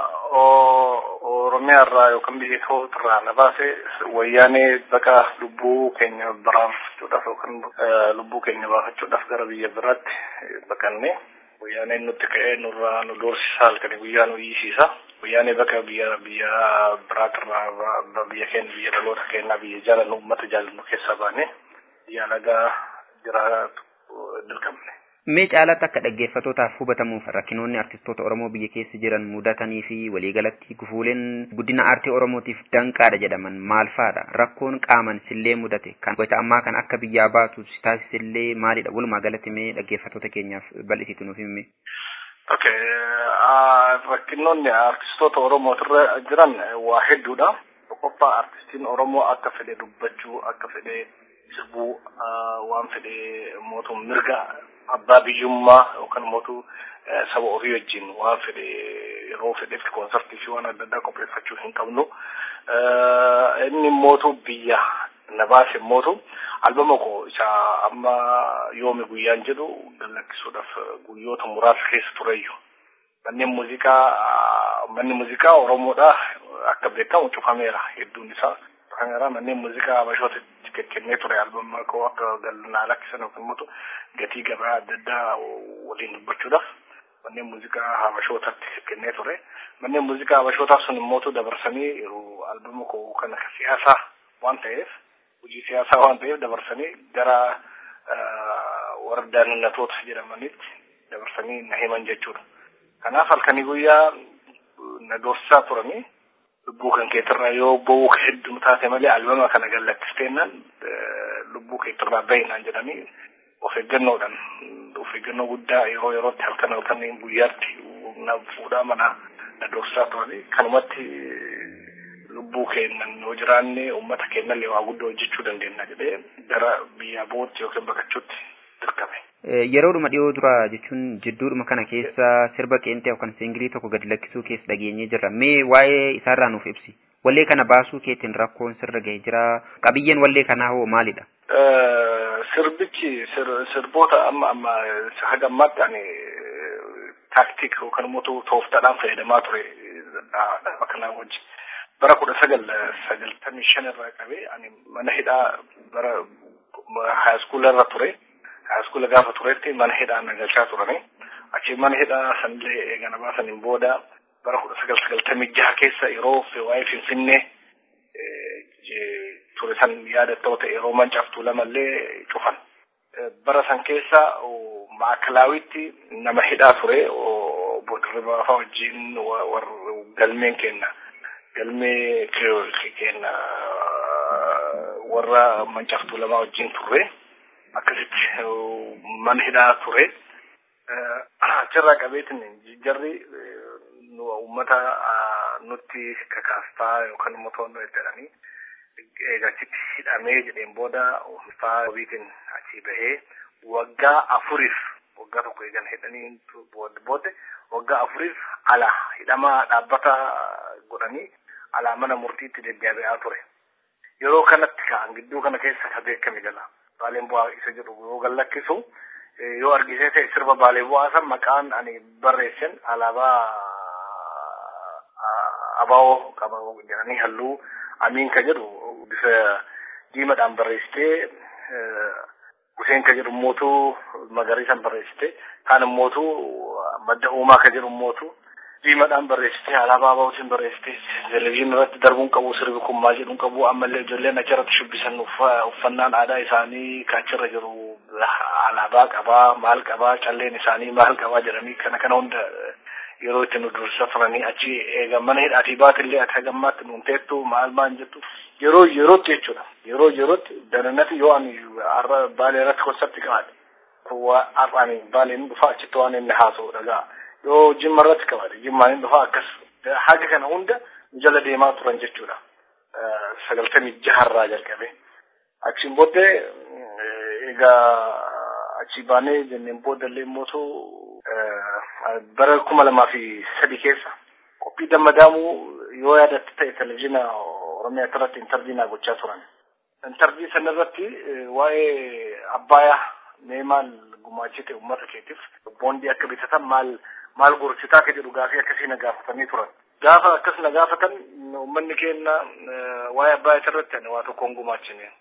Oromiyaa irraa yookaan biyya Itoophiyaa irraa na baase wayyaanee baqa lubbuu keenya baraarfachuudhaaf yookaan lubbuu keenya baafachuudhaaf gara biyya biraatti baqanne wayyaaneen nutti ka'ee nurraa nu doorsisa halkanii guyyaa nu hiisiisa. Wayyaanee bakka biyya biyya biraatirraa biyya keenya biyya dhaloota keenyaa biyya jaalannu uummata jaalannu keessaa baane biyya alagaa jiraatu dirqamne. Mee caalatti akka dhaggeeffattootaaf hubatamuuf rakkinoonni artistoota Oromoo biyya keessa jiran mudatanii fi waliigalatti gufuuleen guddina aartii Oromootiif danqaadha jedhaman maal fa'aadha? Rakkoon qaaman sillee mudate kan wayita ammaa kan akka biyyaa baatu si taasisillee maalidha? Walumaa galatti mee dhaggeeffattoota keenyaaf bal'isiitu nuuf himi. Okay, rakkinoonni artistoota Oromootirra jiran waa hedduudha. Tokkoffaa artistiin Oromoo akka fedhe dubbachuu, akka fedhe sirbuu, waan fedhe mootuu mirga abbaa biyyummaa yookaan mootuu saba ofii wajjin waan fedhe yeroo fedhetti koonsartii fi waan adda addaa qopheeffachuu hin qabnu. Inni mootuu biyya na baase mootu albama koo isa amma yoomi guyyaan jedhu gallakkisuudhaaf guyyoota muraasa keessa tureyyuu. Manneen muuziqaa manni muuziqaa Oromoodha akka beekamu cufameera hedduun isaa cufameera manneen muuziqaa Habashoota kennee ture albama koo akka galnaa lakkisan yookaan immoo gatii gabaa adda addaa waliin dubbachuudhaaf manneen muuziqaa Habashootatti kennee ture. Manneen muuziqaa Habashootaa sun immoo dabarsanii albama koo kana siyaasaa waan ta'eef hojii siyaasaa waan ta'eef dabarsanii gara warra daanannatoota jedhamanitti dabarsanii na himan jechuudha. Kanaaf halkanii guyyaa na doorsisaa turanii lubbuu kan keetirraa yoo bowuu hedduu taate malee albama kana gallakkisteennan lubbuu keetirraa bahinaan jedhanii of eeggannoodhaan of eeggannoo guddaa yeroo yerootti halkan halkan guyyaatti na fuudhaa mana na doorsisaa turanii kanumatti lubbuu keennan yoo jiraanne uummata keenyallee waa guddaa hojjechuu dandeenya jedhee gara biyya bootti yookiin baqachuutti dirqame. Yeroodhuma dhiyoo dura jechuun jidduudhuma kana keessa sirba qeenxee yookaan singilii tokko gadi lakkisuu keessa dhageenyee jirra. Mee waa'ee isaarraa nuuf ibsi. Wallee kana baasuu keetiin rakkoon sirra gahee jira. Qabiyyeen wallee kanaa hoo maalidha? Sirbichi sirboota amma amma haga ammaatti ani taaktik yookaan immoo tooftaadhaan fayyadamaa ture dhaaba kanaa wajjin. bara kudha sagal sagaltamii shan irraa qabee ani mana hidhaa bara haayiskuula irra ture haayiskuula gaafa turetti mana hidhaa na galchaa turani achi mana hidhaa sanillee eegana baasaniin booda bara kudha sagal sagaltamii jaha keessa yeroo waa'ee finfinnee ture san yaadattoo ta'e yeroo mancaaftuu lamallee cufan bara san keessa maakilaawitti nama hidhaa ture dirribaa faa wajjin galmeen kenna galmee kenna warra mancaaftuu lamaa wajjin turre akkasitti mana hidhaa ture achirraa qabeetin jarri uummata nutti kakaastaa yookaan immoo to'annoo jedhanii eegachitti hidhamee jedheen booda faa wabiitiin achii bahee waggaa afuriif waggaa tokko eegan hidhanii booda waggaa afuriif ala hidhamaa dhaabbata godhanii alaa mana murtiitti deddeebi'aa ture. Yeroo kanatti ka'an gidduu kana keessa ka beekame jala baaleen bu'aa isa jedhu yoo gallakkisu yoo argisee ta'e sirba baalee bu'aa san maqaan ani barreessan alaabaa abaa'oo qaba jedhanii halluu amiin ka jedhu bifa diimadhaan barreessitee Huseen ka jedhu mootuu magariisan barreessite kaan immootu madda uumaa ka jedhu immootu diimadhaan barreessite alaabaa abaa'ootiin barreessite televizyiinii irratti darbuun qabu sirbi kun maal jedhuun qabu ammallee ijoolleen achirratti shubbisan uffannaan aadaa isaanii ka achirra jiru alaabaa qabaa maal qabaa calleen isaanii maal qabaa jedhanii kana kana hunda yeroo itti nu dursa turanii achi eega mana hidhaatii baatillee ati hagammaatti nuun teettu maal maal jettu yeroo yerootti jechuudha yeroo yerootti danannati yoo ani har'a baalee irratti konsartii qabaadhe har'aani baaleen dhufa achitti waan inni haasa'u dhagaa yoo jimma irratti qabaadhe jimmaan inni dhufa akkas haga kana hunda jala deemaa turan jechuudha sagaltamii jaharraa jalqabe achiin booddee egaa achi baanee jenneen boodallee mootu bara kuma lamaa fi sadi keessa qophii dammadaamuu yoo yaadatte ta'e televizyiina oromiyaa irratti intarviinaa gochaa turan. Intarvii sana irratti waa'ee abbaayaa mee maal gumaachite uummata keetiif boondii akka bitatan maal maal gorsitaa ka jedhu gaafii akkasii na gaafatanii turan. Gaafa akkas na gaafatan uummanni keenya waa'ee abbaayaa irratti ani waa tokko hin gumaachine.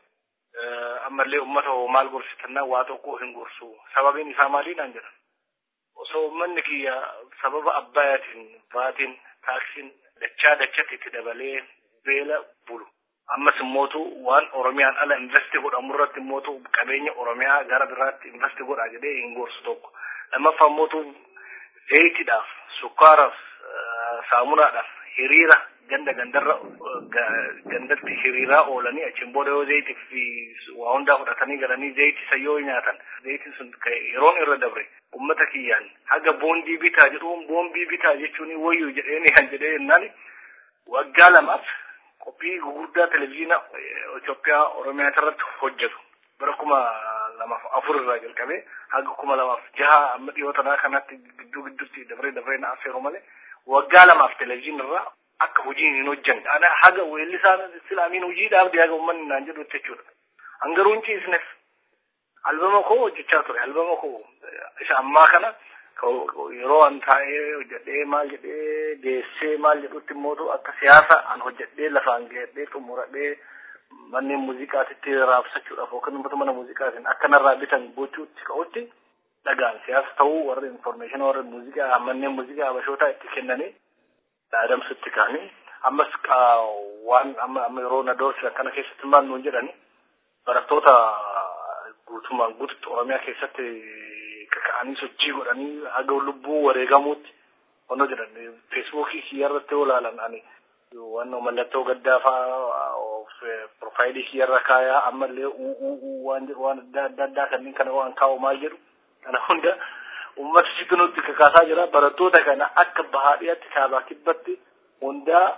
Ammallee uummata maal gorsitannaa waa tokko hin gorsu. Sababiin isaa maalii naan jedhan. osoo uummanni kiyya sababa abbaayaatiin baatiin taaksiin dachaa dachatti itti dabalee beela bulu. Ammas immootu waan Oromiyaan ala investi godhamu irratti immootu qabeenya Oromiyaa gara biraatti investi godhaa jedhee hin gorsu tokko. Lammaffaa immootu zayitiidhaaf, sukkaaraaf, saamunaadhaaf hiriira ganda gandarra gandatti hiriiraa oolanii achiin booda yoo zayitii fi waa hundaa fudhatanii galanii zayitii isa yoo nyaatan zayitiin sun yeroon irra dabre ummata kiyyaan haga boondii bitaa jedhuun boondii bitaa jechuun wayyu jedheeni kan jedhee jennaan waggaa lamaaf qophii gurguddaa televizyiina Itoophiyaa Oromiyaa irratti hojjetu bara kuma lamaaf afur irraa jalqabee haga kuma lamaaf jaha amma dhiyoo tanaa kanatti gidduu gidduutti dabree dabree na affeeru malee waggaa lamaaf televizyiina irraa akka hojiin hin hojjenne ana haga weellisaan islaamiin hojiidhaaf haga uummanni naan jedhu jechuudha. Hangaruu hin ciisneef albama koo hojjechaa ture albama koo isa ammaa kana yeroo an taa'ee hojjedhee maal jedhee geessee maal jedhutti immootu akka siyaasa an hojjedhee lafaan geedhee xumuradhee manneen muuziqaatitti raabsachuudhaaf yookaan uummata mana muuziqaatiin akka narraa bitan gochuutti ka'utti dhagaan siyaasa ta'uu warri informeeshinii warri muuziqaa manneen muuziqaa habashootaa itti kennanii adamsutti kaanii ammas waan amma amma yeroo na doorsisan kana keessatti maal nuun jedhani barattoota guutumaan guututti oromiyaa keessatti kaka'anii sochii godhanii haga lubbuu wareegamuutti wanno jedhan feesbuukii kiyyarratti yoo ilaalan ani waan mallattoo gaddaa fa'aa profaayilii kiyyarra kaayaa ammallee uu waan jedhu waan adda addaa kanneen kana waan kaa'u maal jedhu kana hunda ummata sitti nutti kakaasaa jira barattoota kana akka bahaadhiyaatti kaabaa kibbatti hundaa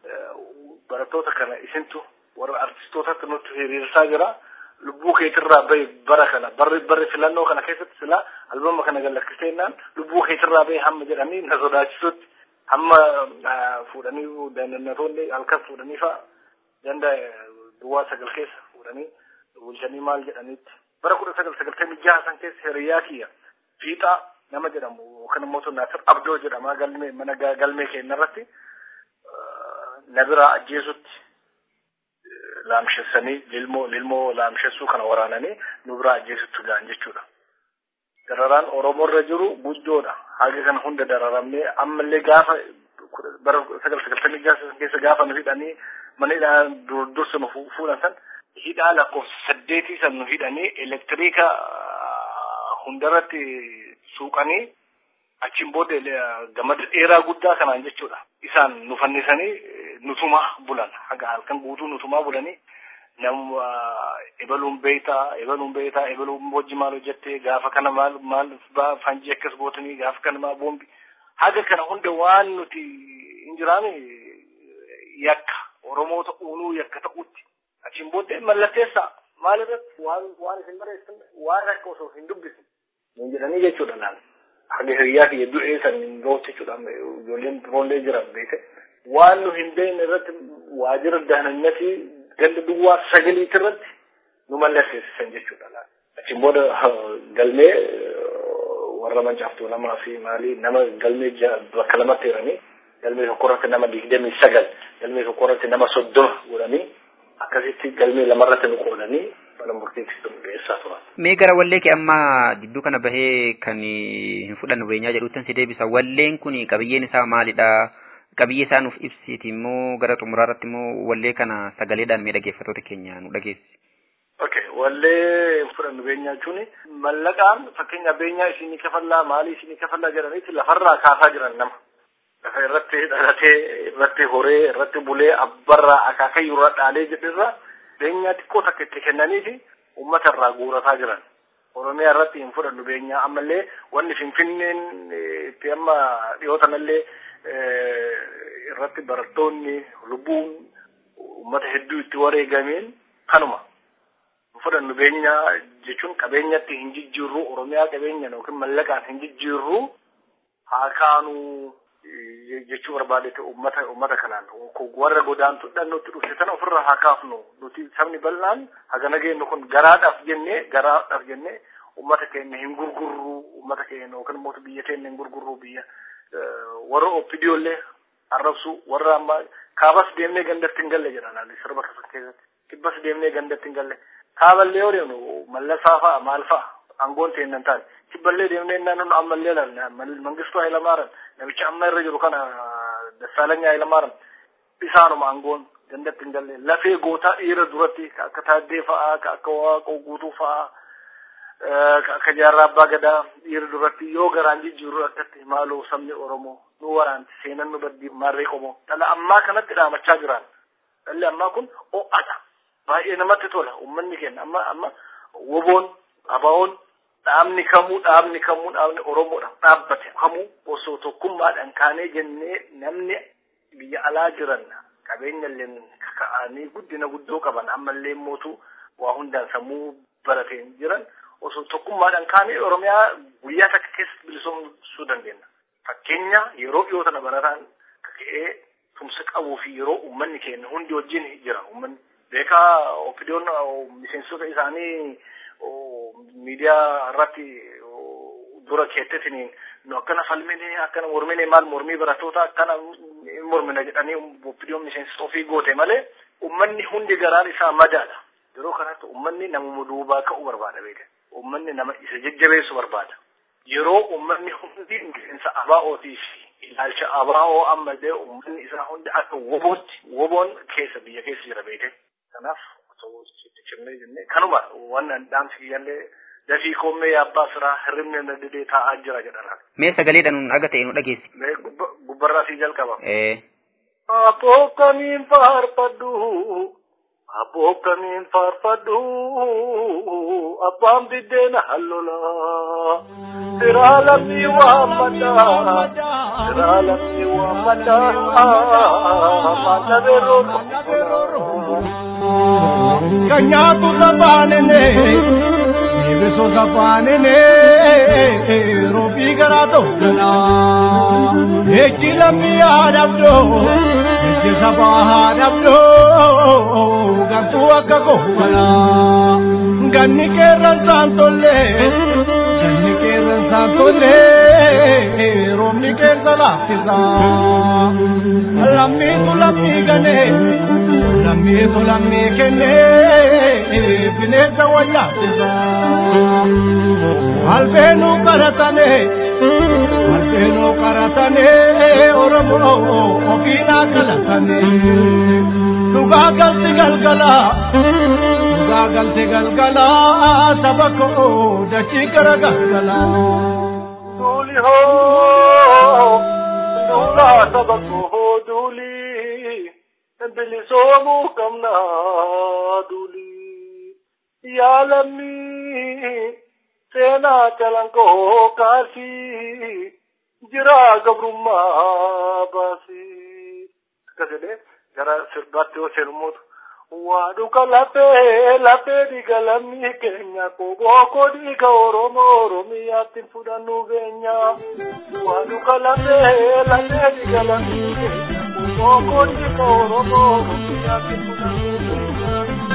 barattoota kana isintu warra artistootatti nutti hiriirsaa jira lubbuu keetirraa bahe bara kana barri barri filannoo kana keessatti sila albama kana gallakkiseenaan lubbuu keetirraa bahe hamma jedhanii na sodaachisutti hamma fuudhanii dandannatoonni halkan fuudhanii fa'a ganda duwwaa sagal keessa fuudhanii bulchanii maal jedhaniitti bara kudha sagal sagaltamii jaha san keessa hiriyaa kiyya fiixaa nama jedhamu yookaan immoo Naasir Abdoo jedhama galmee mana galmee keenya irratti na biraa ajjeesutti laamshessanii lilmoo lilmoo laamshessuu kana waraananii nu biraa ajjeesutti gahan jechuudha. Dararaan Oromoo irra jiru guddoodha. Haga kana hunda dararamnee ammallee gaafa bara sagal sagaltamii keessa gaafa nu hidhanii mana hidhaa dursa nu fuudhan san hidhaa lakkoofsa saddeetii san nu hidhanii elektiriika hundarratti suuqanii achiin booda gamada dheeraa guddaa kanaan jechuudha. Isaan nu fannisanii nutumaa bulan haga halkan guutuu nutumaa bulanii nama ebaluun beeytaa ebaluun beeytaa ebaluun hojii maal hojjettee gaafa kana maal maal fanjii akkas gootanii gaafa kana maal boombi haga kana hunda waan nuti hin jiraame yakka oromoota uunuu yakka ta'utti achiin booddee mallatteessaa maal irratti waan waan isin bareessan waan akka osoo hin dubbisin hin jedhanii jechuudha naan haga hiriyaa kiyya du'ee san hin ga'utti jechuudha ijoolleen biroollee jiran beeke waan nu hin beekne irratti waajjira daananyatii ganda duwwaa sagaliitti irratti nu mallatteessisan jechuudha laata. Achiin booda galmee warra mancaaftuu lamaa fi maalii nama galmee bakka lamatti hiranii galmee tokko irratti nama digdamii sagal galmee tokko irratti nama soddoma godhanii akkasitti galmee lamarratti nu qoodanii mana murtiitti nu dhiyeessaa turan. Mee gara wallee kee amma gidduu kana bahee kan hin fudhannu beenyaa jedhuutti si deebisa. Walleen kun qabiyyeen isaa maalidha? qabiyyee isaa nuuf ibsiiti immoo gara xumuraa irratti immoo wallee kana sagaleedhaan mee dhaggeeffattoota keenya nu dhageessi. Okay, wallee fudhannu beenyaa jechuun mallaqaan fakkeenya beenyaa isinii kafallaa maalii isinii kafallaa jedhaniiti lafarraa kaasaa jiran nama. Lafa irratti dhalatee irratti horee irratti bulee abbarraa akaakayyuu irra dhaalee jedhirra beenyaa xiqqoo takka itti kennaniifi uummata irraa guurataa jiran. Oromiyaa irratti hin fudhannu beenyaa ammallee wanni finfinneen itti amma dhiyootanallee irratti barattoonni lubbuun uummata hedduu itti wareegameen kanuma. Fudhannu beenyaa jechuun qabeenyatti hin jijjiirru Oromiyaa qabeenya yookiin mallaqaan hin jijjiirru haa kaanuu jechuu barbaadete uummata uummata kanaan warra godaantudhaan nutti dhufte sana ofirraa haa kaafnu nuti sabni bal'aan hagana geenyu kun garaadhaaf jennee garaadhaaf jennee uummata keenya hin gurgurru uummata keenya yookiin immoo biyya keenya hin gurgurru biyya warra oppidiyoollee arrabsu warra ammaa kaabas deemnee gandatti hin galle jedhan sirba kasan keessatti kibbas deemnee gandatti hin galle kaaballee yoo deemnu mallasaa fa'a maal fa'a aangoon ta'e hin taane kibballee deemnee innaan nu ammallee laalla mangistuu Hayilamaariyaam namicha amma irra jiru kana Dassaalany Hayilamaariyaam isaanuma aangoon gandatti hin galle lafee gootaa dhiira duratti akka taaddee fa'aa akka waaqoo guutuu fa'aa akka jaarraa abbaa gadaa dhiira duratti yoo garaan jijjiirru akkatti maaloo sabni oromoo nu waraanti seenan nu baddi maarree qomoo dhala ammaa kanatti dhaamachaa jiran dhalli ammaa kun ho'adha baay'ee namatti tola uummanni keenya amma amma woboon abaa'oon dhaabni kamuu dhaabni kamuu dhaabni oromoodha dhaabbate kamuu osoo tokkummaadhaan kaanee jennee namni biyya alaa jiran qabeenya illee kaka'anii guddina guddoo qaban ammallee mootuu waa hundaan sammuu barateen jiran osoo tokkummaadhaan kaanee oromiyaa guyyaa takka keessa bilisoomsuu dandeenya. Fakkeenya yeroo dhiyoo tana barataan ka'ee tumsa qabuu fi yeroo uummanni keenya hundi wajjin jira uummanni beekaa opidiyoon miseensota isaanii miidiyaa irratti dura keettetiniin nu akkana falmine akkana mormine maal mormii barattoota akkana mormina jedhanii opidiyoon miseensota ofii goote malee uummanni hundi garaan isaa madaadha. Yeroo kanatti uummanni namuma duubaa ka'uu barbaada beeka. Uummanni nama isa jajjabeessu barbaada. Yeroo uummanni hundi miseensa abaa'ootii fi ilaalcha abaa'oo ammallee uummanni isaa hundi akka wobootti woboon keessa biyya keessa jira beeke. Kanaaf osoo itti cimnee jennee kanuma waan dhaamsi kiyyallee dafii koommee yaabbaa siraa hirribni na didee taa'aa jira jedhan. Mee sagaleedhaan nun aga ta'e nu dhageessi. Mee gubbarraa sii jalqaba. Ee. Aboo kamiin faarfadhu aboo kamiin faarfadhu abbaan biddeena hallola siraa lammii waammadha siraa lammii waammadha maalla beeroo kan nyaatu safaanene eebisu safaanene roobii garaa tokkana eechi lammii haadhabdo eechi sabaa haadhabdo gantuu akka kohana ganni qeerransaan tolle Sanyi qeerransaan tolle roobni keessa laaffisa. Lammiitu lammii ganee lammiitu lammii kennee bineensa wayyaasisa. Albeenuu qaratane albeenuu qaratane Oromoo ofiidhaa qalatane. Dhugaa galti galgala dhugaa galti galgala saba koo dachii gara galgala. Duuli hoo duulaa saba koo duuli bilisoomuu qabna duuli yaa lammii seenaa calankoo kaasii jiraa gabrummaa baasii. Akkas jedhee gara sirbaatti yoo seenummoota waa dhuga lafee lafee dhiiga lammii keenya kobooko dhiiga oromoo oromiyaatti fudhannu beenya waa dhuga lafee lafee dhiiga lammii keenya kobooko dhiiga oromoo oromiyaatti fudhannu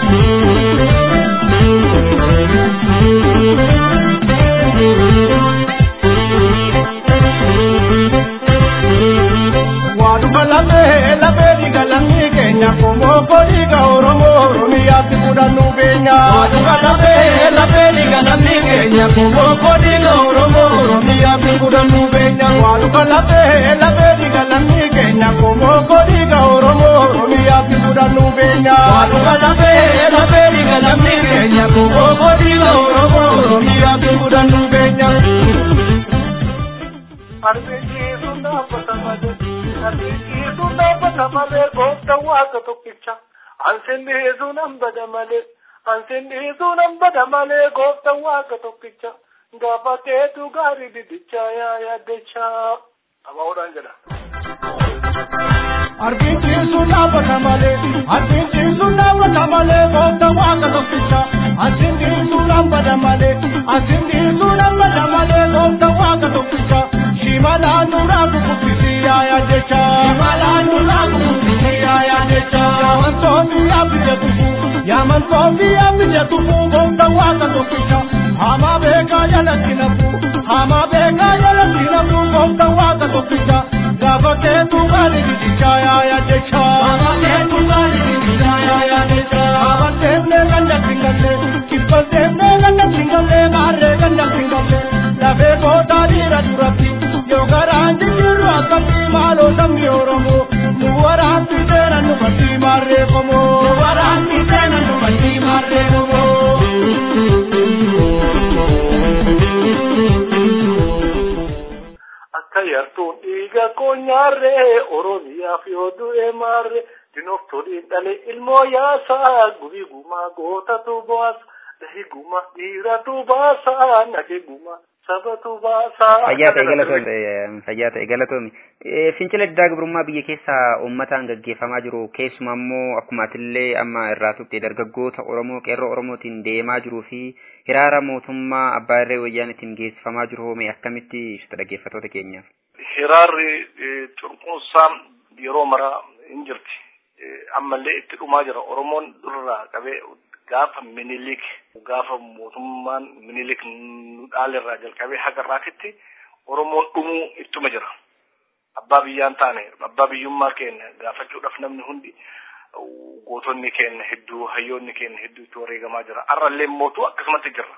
Waaduma lamee lamee dhiiga lammii keenya kobooko dhiiga oromoo oromiyaatti fudhannu beenya. Waaduma lamee lamee dhiiga lammii keenya kobooko dhiiga oromoo oromiyaatti fudhannu beenya. Waaduma lamee lamee dhiiga lammii keenya kobooko dhiiga oromoo oromiyaatti fudhannu beenya. Waaduma lamee lamee dhiiga lammii keenya kobooko dhiiga oromoo oromiyaatti fudhannu beenya. Arbiijiitu dhaabbata malee, arbiijiitu dhaabbata malee, goofta waaqa tokkicha. Ansin dhiisuu nan bada malee, ansin dhiisuu nan bada malee, goofta waaqa tokkicha. Gaafa keetu gaarii didicha yaa yaaddecha. Abaa'uudhaan jedha. Arbiijiitu dhaabbata malee, arbiijiitu dhaabbata malee, goofta waaqa tokkicha. Ansin dhiisuu nan bada malee, ansin dhiisuu nan bada malee, goofta waaqa tokkicha. Shimalaan duraa kukubbisi yaayaa jecha. Shimalaan duraa kukubbisi yaayaa jecha. Yaamantoonni yaabija tufu, yaamantoonni yaabija tufu, goofta waaqa tokkicha. Hamaa beekaa jalatti nafu, hamaa beekaa jalatti nafu, goofta waaqa tokkicha. Gaafa keetu gaari gidicha yaayaa jecha. Gaafa keetu gaari gidicha yaayaa jecha. Gaafa deemnee ganda singalle, kibba deemnee ganda singalle, maarree ganda singalle. Lafee boodaa dhiira duratti. Yoo garaan jijjiirru akkasii maaloo sabni Oromoo nu waraanti seenan nu badii maarreeffamoo. Nu waraanti seenan nu badii maarreeffamoo. Akka yartuun dhiiga koonyaarree Oromiyaaf yoo du'e maarree dinoftoliin dhale ilmoo yaasaa gubii gumaa gootatu baasa dahi guma dhiiratu baasa nage guma sabatu baasaa. Fayyaa ta'e galatoomi. Fayyaa ta'e galatoomi. Fincila diddaa gabrummaa biyya keessaa uummataan gaggeeffamaa jiru keessumaa immoo akkuma atillee amma irraa tuqxe dargaggoota Oromoo qeerroo Oromootiin deemaa jiruu fi hiraara mootummaa abbaa irree wayyaanitiin geessifamaa jiru hoome akkamitti ibsita dhaggeeffattoota keenyaaf? Hiraarri cunqursaa yeroo maraa hin jirti. Ammallee itti dhumaa jira. Oromoon durraa qabee gaafa minilik gaafa mootummaan minilik nu dhaalirraa jalqabee haga irraatitti oromoon dhumuu ittuma jira. Abbaa biyyaan taane abbaa biyyummaa keenya gaafachuudhaaf namni hundi gootonni keenya hedduu hayyoonni keenya hedduu itti wareegamaa jira. Har'allee mootuu akkasumatti jirra.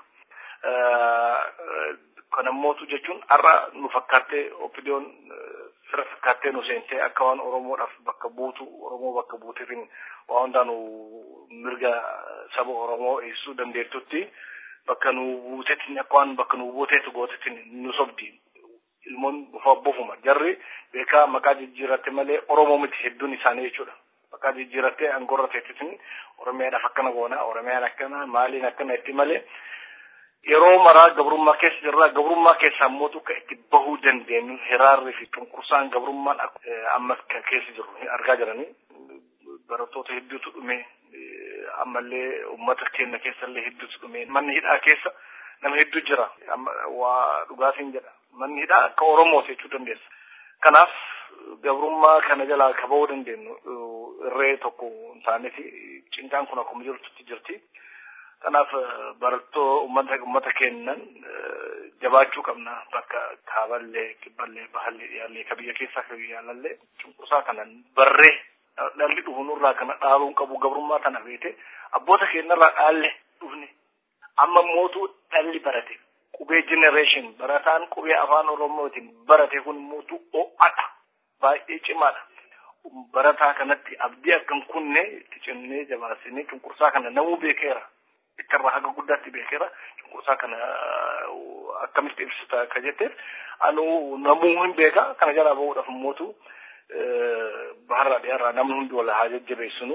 Kana mootuu jechuun har'a nu fakkaattee opidiyoon fira fakkaattee nu seentee akka waan Oromoodhaaf bakka buutu Oromoo bakka buuteetiin waa hundaan mirga saba Oromoo eegsisuu dandeettutti bakka nu buuteetiin akka waan bakka nu buuteetu gooteetiin nu sobdi. Ilmoon bufa bofuma jarri beekaa maqaa jijjiiratte malee Oromoo miti hedduun isaanii jechuudha. Maqaa jijjiirattee angorra teettisin Oromiyaadhaaf akkana goona Oromiyaan akkana maaliin akkana itti malee yeroo maraa gabrummaa keessa jirra gabrummaa keessaa immoo akka itti bahuu dandeenyu hiraarri fi cunqursaan gabrummaan ammas keessa jiru argaa jiranii barattoota hedduutu dhume ammallee uummata keenya keessallee hedduutu dhume manni hidhaa keessa nama hedduu jira waa dhugaatiin jedha manni hidhaa akka oromoo jechuu dandeessa kanaaf gabrummaa kana jalaa kabahuu dandeenyu irree tokko hin taaneeti cinqaan kun akkuma jirtutti jirti. kanaaf barattoo ummata ummata kennan jabaachuu qabna bakka kaaballee kibballee bahallee dhiyaallee ka biyya keessaa ka biyya alallee cunqursaa kanan barree dhalli dhufu nurraa kana dhaabuun qabu gabrummaa tana beete abboota keenyarraa dhaalle dhufne amma mootuu dhalli barate qubee generation barataan qubee afaan oromootiin barate kun mootuu o'adha baay'ee cimaadha barataa kanatti abdii akkan kunne itti cimnee jabaasinee cunqursaa kana namuu beekeera ittarraa haga guddaatti beekeera cunqursaa kana akkamitti ibsita akka jetteef anu namuu hin beeka kana jalaa bahuudhaaf mootu baharraa dhiyaarraa namni hundi wal haa jajjabeessinu.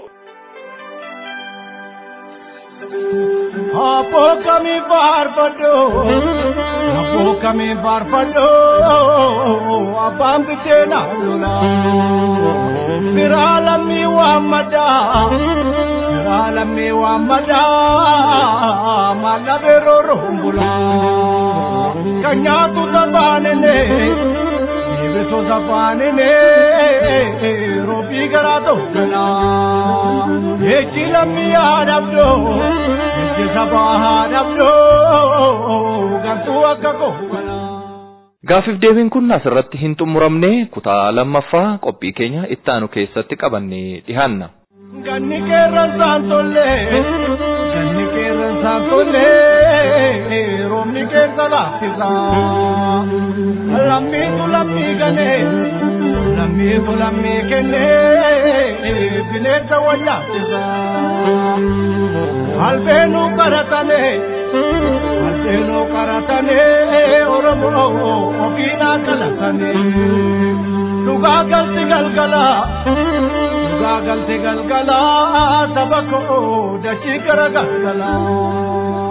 Apo kami faarfadho Apo kami faarfadho Abbaan bitee na lola Biraa lammii waammada Biraa lammii waammada Maalla beeroo rombula Kan nyaatu sabaanene Deebisoo sabaanene Roobii garaa tokkana Echi lammii haadhabdo Echi sabaa haadhabdo Gantuu akka kookana Gaafiif deebiin kun asirratti hin xumuramne kutaa lammaffaa qophii keenya itti aanu keessatti qabannee dhihaanna. Ganni qeerransaan tollee Ganni qeerransaan tollee Roobni keessa laaffisaa Lammiitu lammii ganee Lammiitu lammii kennee Bineensa wayyaaffisaa Albeenuu qaratanii Albeenuu qaratanii Oromoo ofiidhaa qalatanii Dhugaa galti galgalaa Dhugaa galti galgalaa Saba koo dachii gara galgalaa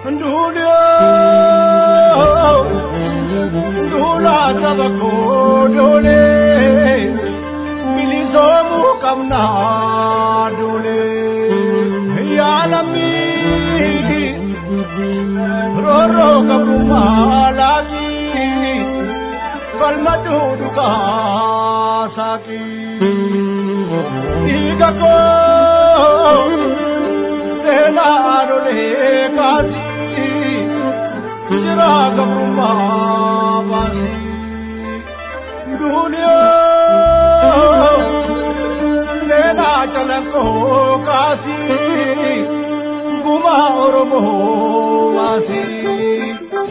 Nduuliyoo Nduulaa saba koo doolee Bilisoomuu qabnaa doolee Yaalamii Roroo qabummaa laakii Falma duudhugaa saakii Dhiiga koo seenaa lolee kaasii Jiraa qabummaa baasii Duuliyoo seenaa calaqqoo kaasii Gumaa Oromoo baasii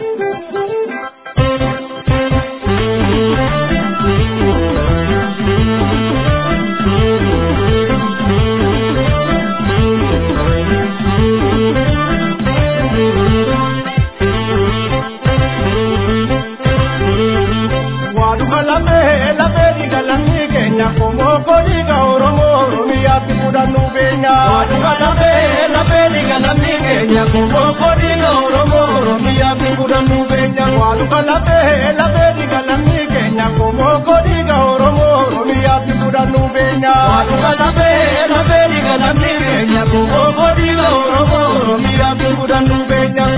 Waaduma lamee lamee diga lammii keenya komoo kodiga Oromoo Oromiyaatti fudhannuu beenya. Waaduma lamee lamee diga lammii keenya komoo kodiga Oromoo Oromiyaatti fudhannuu beenya. Waaduma lamee lamee diga lammii keenya komoo kodiga Oromoo Oromiyaatti fudhannuu beenya. Waaduma lamee lamee diga lammii keenya komoo kodiga Oromoo Oromiyaatti fudhannuu beenya.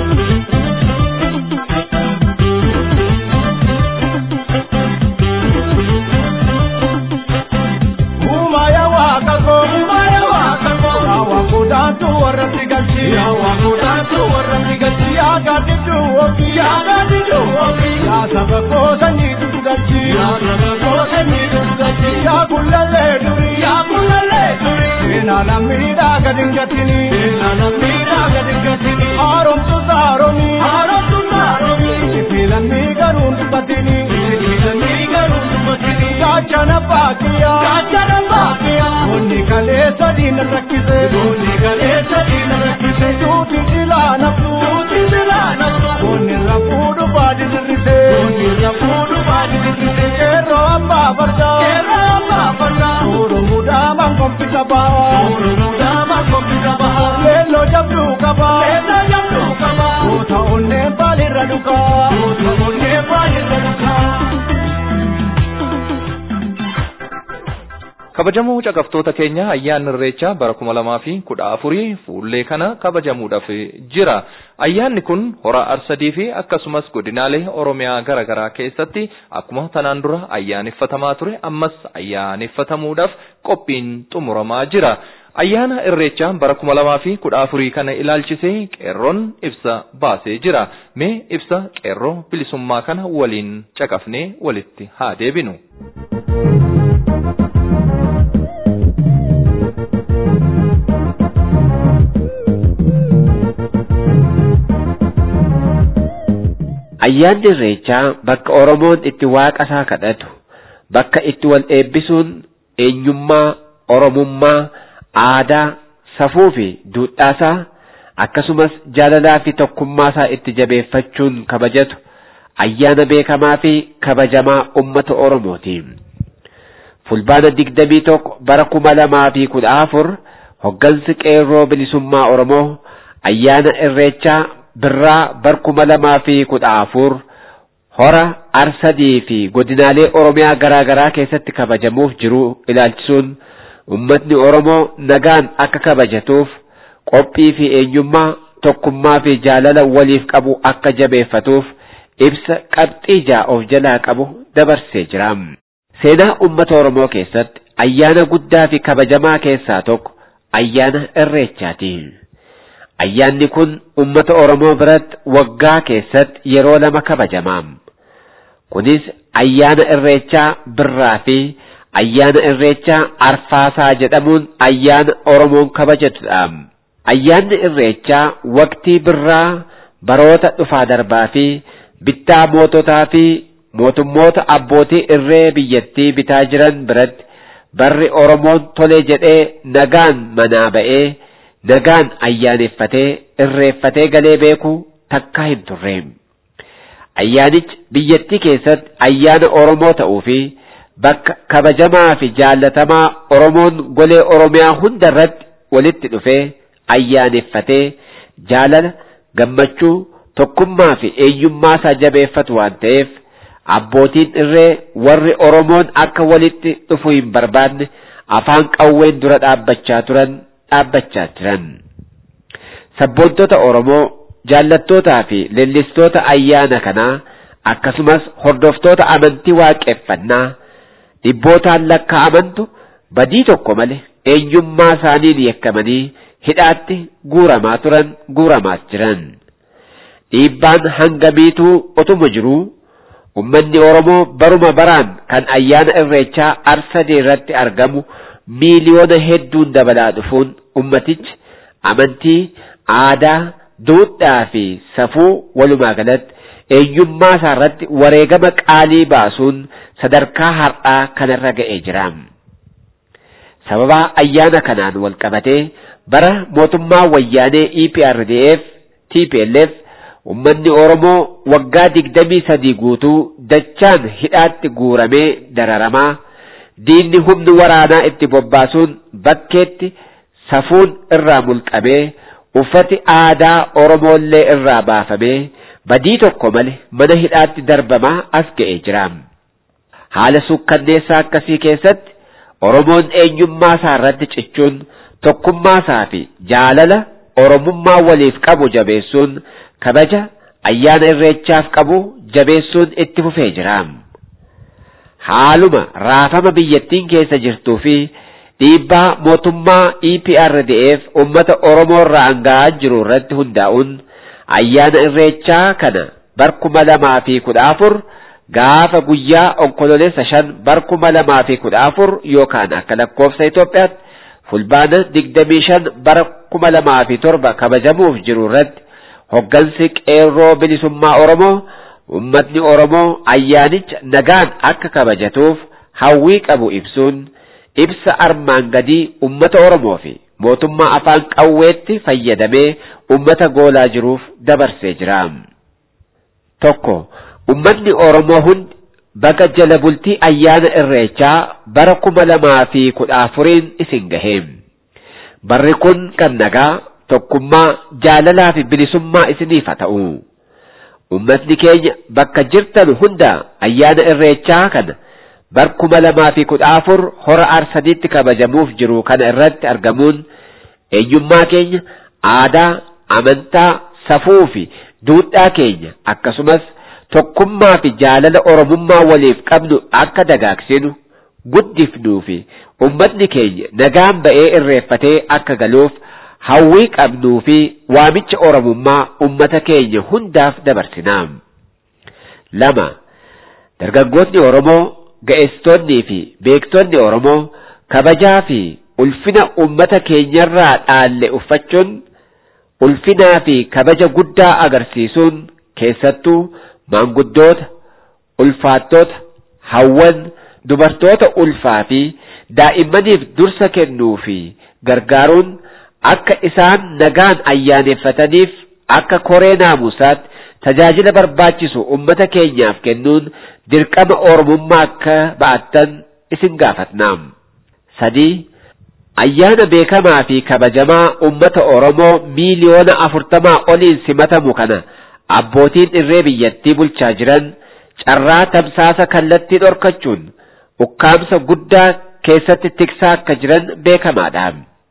Umaya wakako, umaya wakako. Yawa kudatu warratti galchi, yawa kudatu warratti galchi. Ya gadidu ofi, ya gadidu ofi. Ya saba koosanii dudu galchi, ya saba koosanii dudu galchi. Ya kullalle duri, ya kullalle duri. Seena lammiidhaa gadi hin gatini, seena lammiidhaa gadi hin gatini. Haaromtu saaromi, haaromtu saaromi. Ifi lammii garuu hin dubbatini, ifi lammii garuu hin dubbatini. Gaachana baakiyaa, gaachana baakiyaa. Bonni kalee sadii na rakkise, bonni kalee sadii na rakkise. Tuuti silaa naftu, tuuti silaa naftu. Bonni rafuudhu baadi dirrise, bonni rafuudhu baadi dirrise. Keerroo abbaa fardaa, keerroo abbaa fardaa. Oromuudhaa mankompisa bahaa, oromuudhaa mankompisa bahaa. Leelloo jabduu qabaa, leelloo jabduu qabaa. Goota onneen baalirra dhugaa, goota onneen baalirra dhugaa. kabajamoo caqaftoota keenya ayyaanni irreechaa bara kuma lamaa fi kudha afurii fuullee kana kabajamuudhaaf jira Ayyaanni kun hora arsadii fi akkasumas godinaalee Oromiyaa garaa garaa keessatti akkuma tanaan dura ayyaaneffatamaa ture ammas ayyaaneffatamuudhaaf qophiin xumuramaa jira. Ayyaana Irreechaa bara kuma lamaa fi kudha afurii kana ilaalchisee qeerroon ibsa baasee jira. Mee ibsa qeerroo bilisummaa kana waliin caqafnee walitti haa deebinu. Ayyaanni Irreechaa bakka Oromoon itti waaqa isaa kadhatu, bakka itti wal eebbisuun eenyummaa, Oromummaa, aadaa, safuu fi duudhaasaa akkasumas jaalalaa fi tokkummaasaa itti jabeeffachuun kabajatu ayyaana beekamaa fi kabajamaa ummata Oromooti. Fulbaana digdamii tokko bara kuma lamaa fi kudha afur hoggansi qeerroo bilisummaa Oromoo ayyaana irreechaa birraa bara kuma lamaa fi kudha afur hora arsadii fi godinaalee Oromiyaa garaa garaa keessatti kabajamuuf jiru ilaalchisuun ummatni Oromoo nagaan akka kabajatuuf qophii fi eenyummaa tokkummaa fi jaalala waliif qabu akka jabeeffatuuf ibsa qabxii ja'a of jalaa qabu dabarsee jira. Seenaa ummata Oromoo keessatti ayyaana guddaa fi kabajamaa keessaa tokko ayyaana irreechaati. Ayyaanni kun ummata Oromoo biratti waggaa keessatti yeroo lama kabajama. Kunis ayyaana irreechaa birraa fi ayyaana irreechaa arfaasaa jedhamuun ayyaana Oromoon kabajatudha. Ayyaanni irreechaa waqtii birraa baroota dhufaa darbaa fi bittaa moototaa fi mootummoota abbootii irree biyyattii bitaa jiran biratti barri Oromoon tole jedhee nagaan manaa ba'ee nagaan ayyaaneffatee irreeffatee galee beeku takka hin turre. Ayyaanichi biyyattii keessatti ayyaana Oromoo ta'uu fi bakka kabajamaa fi jaallatamaa Oromoon golee Oromiyaa hunda irratti walitti dhufee ayyaaneffatee jaalala gammachuu tokkummaa fi eenyummaa isaa jabeeffatu waan ta'eef abbootiin irree warri Oromoon akka walitti dhufu hin barbaanne afaan qawween dura dhaabbachaa turan dhaabbachaa jiran. Sabboontota Oromoo jaallattootaa fi leellistoota ayyaana kanaa akkasumas hordoftoota amantii waaqeffannaa dhibbootaan lakkaa'amantu badii tokko malee eenyummaa isaaniin yakkamanii hidhaatti guuramaa turan guuramaas jiran. Dhiibbaan hangamiituu otuma jiruu ummanni Oromoo baruma baraan kan ayyaana irreechaa arsadee irratti argamu miiliyoona hedduun dabalaa dhufuun ummatichi amantii, aadaa, duudhaa fi safuu walumaa galatti eenyummaa isaa irratti wareegama qaalii baasuun sadarkaa har'aa kanarra ga'ee jira. Sababa ayyaana kanaan wal qabatee bara mootummaa wayyaanee EPRDF, TPLF ummanni Oromoo waggaa digdamii sadii guutuu dachaan hidhaatti guuramee dararamaa diinni humni waraanaa itti bobbaasuun bakkeetti safuun irraa mulqamee uffati aadaa Oromoollee irraa baafamee badii tokko malee mana hidhaatti darbamaa as ga'ee jira. Haala sukkanneessaa akkasii keessatti Oromoon eenyummaa isaa irratti cichuun tokkummaa isaa fi jaalala Oromummaa waliif qabu jabeessuun kabaja ayyaana irreechaaf qabu jabeessuun itti fufee jira. Haaluma raafama biyyattiin keessa jirtuu fi dhiibbaa mootummaa EPRDF uummata Oromoo irraa anga'aa jiru irratti hundaa'uun ayyaana irreechaa kana barkuma lamaa fi kudha afur gaafa guyyaa onkololeessa shan barkuma lamaa fi kudha afur yookaan akka lakkoofsa Itoophiyaatti fulbaana digdamii shan bara kuma lamaa fi torba kabajamuuf jiru irratti hoggansi qeerroo bilisummaa Oromoo ummatni Oromoo ayyaanicha nagaan akka kabajatuuf hawwii qabu ibsuun ibsa armaan gadii ummata Oromoo fi mootummaa afaan qawweetti fayyadamee ummata goolaa jiruuf dabarsee jira. Tokko ummatni Oromoo hundi baga jala bultii ayyaana irreechaa bara kuma lamaa fi kudha afuriin isin gahee. Barri kun kan nagaa tokkummaa jaalalaa fi bilisummaa isiniif haa ta'u. Ummatni keenya bakka jirtan hunda ayyaana irreechaa kana bara kuma lamaa fi kudha afur hora arsadiitti kabajamuuf jiru kana irratti argamuun eenyummaa keenya aadaa, amantaa, safuu fi duudhaa keenya akkasumas tokkummaa fi jaalala oromummaa waliif qabnu akka dagaagsinu guddifnuu fi ummatni keenya nagaan ba'ee irreeffatee akka galuuf hawwii qabnuu fi waamicha oromummaa ummata keenya hundaaf dabarsinaa. lama dargaggoonni Oromoo ga'eessitoonnii fi beektonni Oromoo kabajaa fi ulfina ummata keenyarraa dhaalle uffachuun ulfinaa fi kabaja guddaa agarsiisuun keessattuu maanguddoota ulfaattoota hawwan dubartoota ulfaa fi daa'immaniif dursa kennuu fi gargaaruun akka isaan nagaan ayyaaneffataniif akka koree naamusaatti tajaajila barbaachisu ummata keenyaaf kennuun dirqama oromummaa akka ba'attan isin gaafatna. sadii ayyaana beekamaa fi kabajamaa ummata oromoo miiliyoona afurtamaa oliin simatamu kana abbootiin irree biyyattii bulchaa jiran carraa tamsaasa kallattii dhorkachuun ukkaamsa guddaa keessatti tiksaa akka jiran beekamaadha.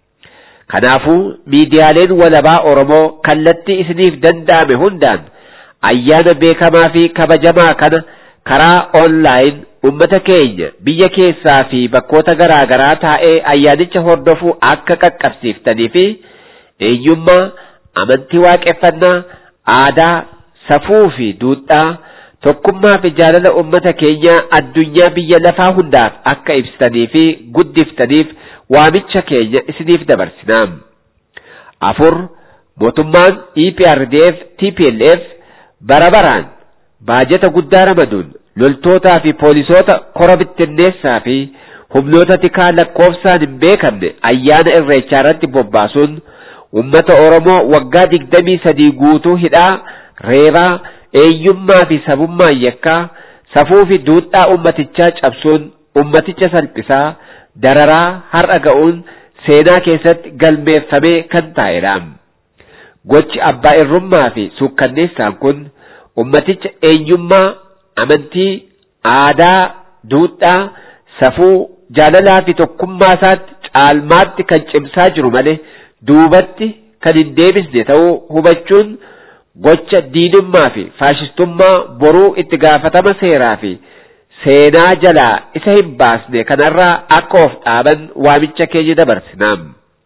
Kanaafuu miidiyaaleen walabaa Oromoo kallattii isiniif danda'ame hundaan ayyaana beekamaa fi kabajamaa kana karaa onlaayin ummata keenya biyya keessaa fi bakkoota garaa garaa taa'ee ayyaanicha hordofuu akka qaqqabsiiftanii fi eenyummaa amantii waaqeffannaa aadaa safuu fi duudhaa tokkummaa fi jaalala ummata keenyaa addunyaa biyya lafaa hundaaf akka ibsitanii fi guddiftaniif waamicha keenya isiniif dabarsinaa. afur mootummaan EPRDF TPLF bara baraan baajata guddaa ramaduun loltootaa fi poolisoota kora bittinneessaa fi humnoota tikaa lakkoofsaan hin beekamne ayyaana irreechaa irratti bobbaasuun ummata Oromoo waggaa digdamii sadii guutuu hidhaa reebaa eenyummaa fi sabummaa yakkaa safuu fi duudhaa ummatichaa cabsuun ummaticha salphisaa dararaa har'a ga'uun seenaa keessatti galmeeffamee kan taa'edha. Gochi abbaa irrummaa fi suukkanneessaan kun ummaticha eenyummaa amantii aadaa duudhaa safuu jaalalaa fi tokkummaa isaatti caalmaatti kan cimsaa jiru malee duubatti kan hin deebisne ta'uu hubachuun gocha diinummaa fi faashistummaa boruu itti gaafatama seeraa fi seenaa jalaa isa hin baasne kanarraa akka of dhaaban waamicha keenya dabarsinaam.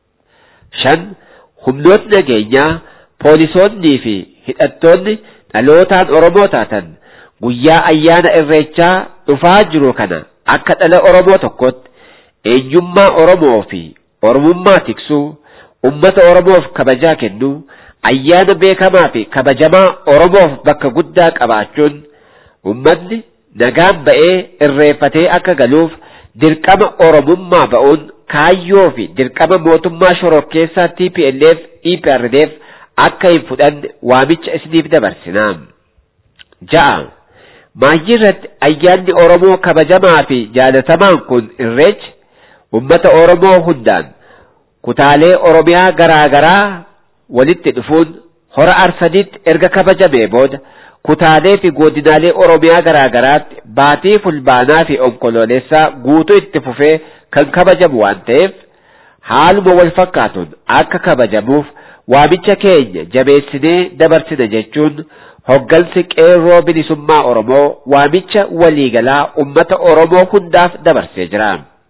shan humnootni nageenyaa poolisoonnii fi hidhattoonni dhalootaan Oromoo taatan guyyaa ayyaana irreechaa dhufaa jiru kana akka dhala Oromoo tokkotti eenyummaa Oromoo fi Oromummaa tiksuu ummata Oromoof kabajaa kennuu ayyaana beekamaa fi kabajamaa Oromoof bakka guddaa qabaachuun ummatni nagaan ba'ee irreeffatee akka galuuf dirqama Oromummaa ba'uun kaayyoo fi dirqama mootummaa shororkeessaa TPLF EPRDF akka hin fudhanne waamicha isiniif dabarsinaa. Ja'a maayyii irratti ayyaanni Oromoo kabajamaa fi jaalatamaan kun irreechi ummata Oromoo hundaan kutaalee Oromiyaa garaa garaa walitti dhufuun hora arsadiitti erga kabajamee booda kutaalee fi godinaalee Oromiyaa garaa garaatti baatii fulbaanaa fi onkoloolessaa guutuu itti fufee kan kabajamu waan ta'eef haaluma wal fakkaatuun akka kabajamuuf waamicha keenya jabeessinee dabarsina jechuun hoggansi qeerroo bilisummaa Oromoo waamicha waliigalaa ummata Oromoo hundaaf dabarsee jira.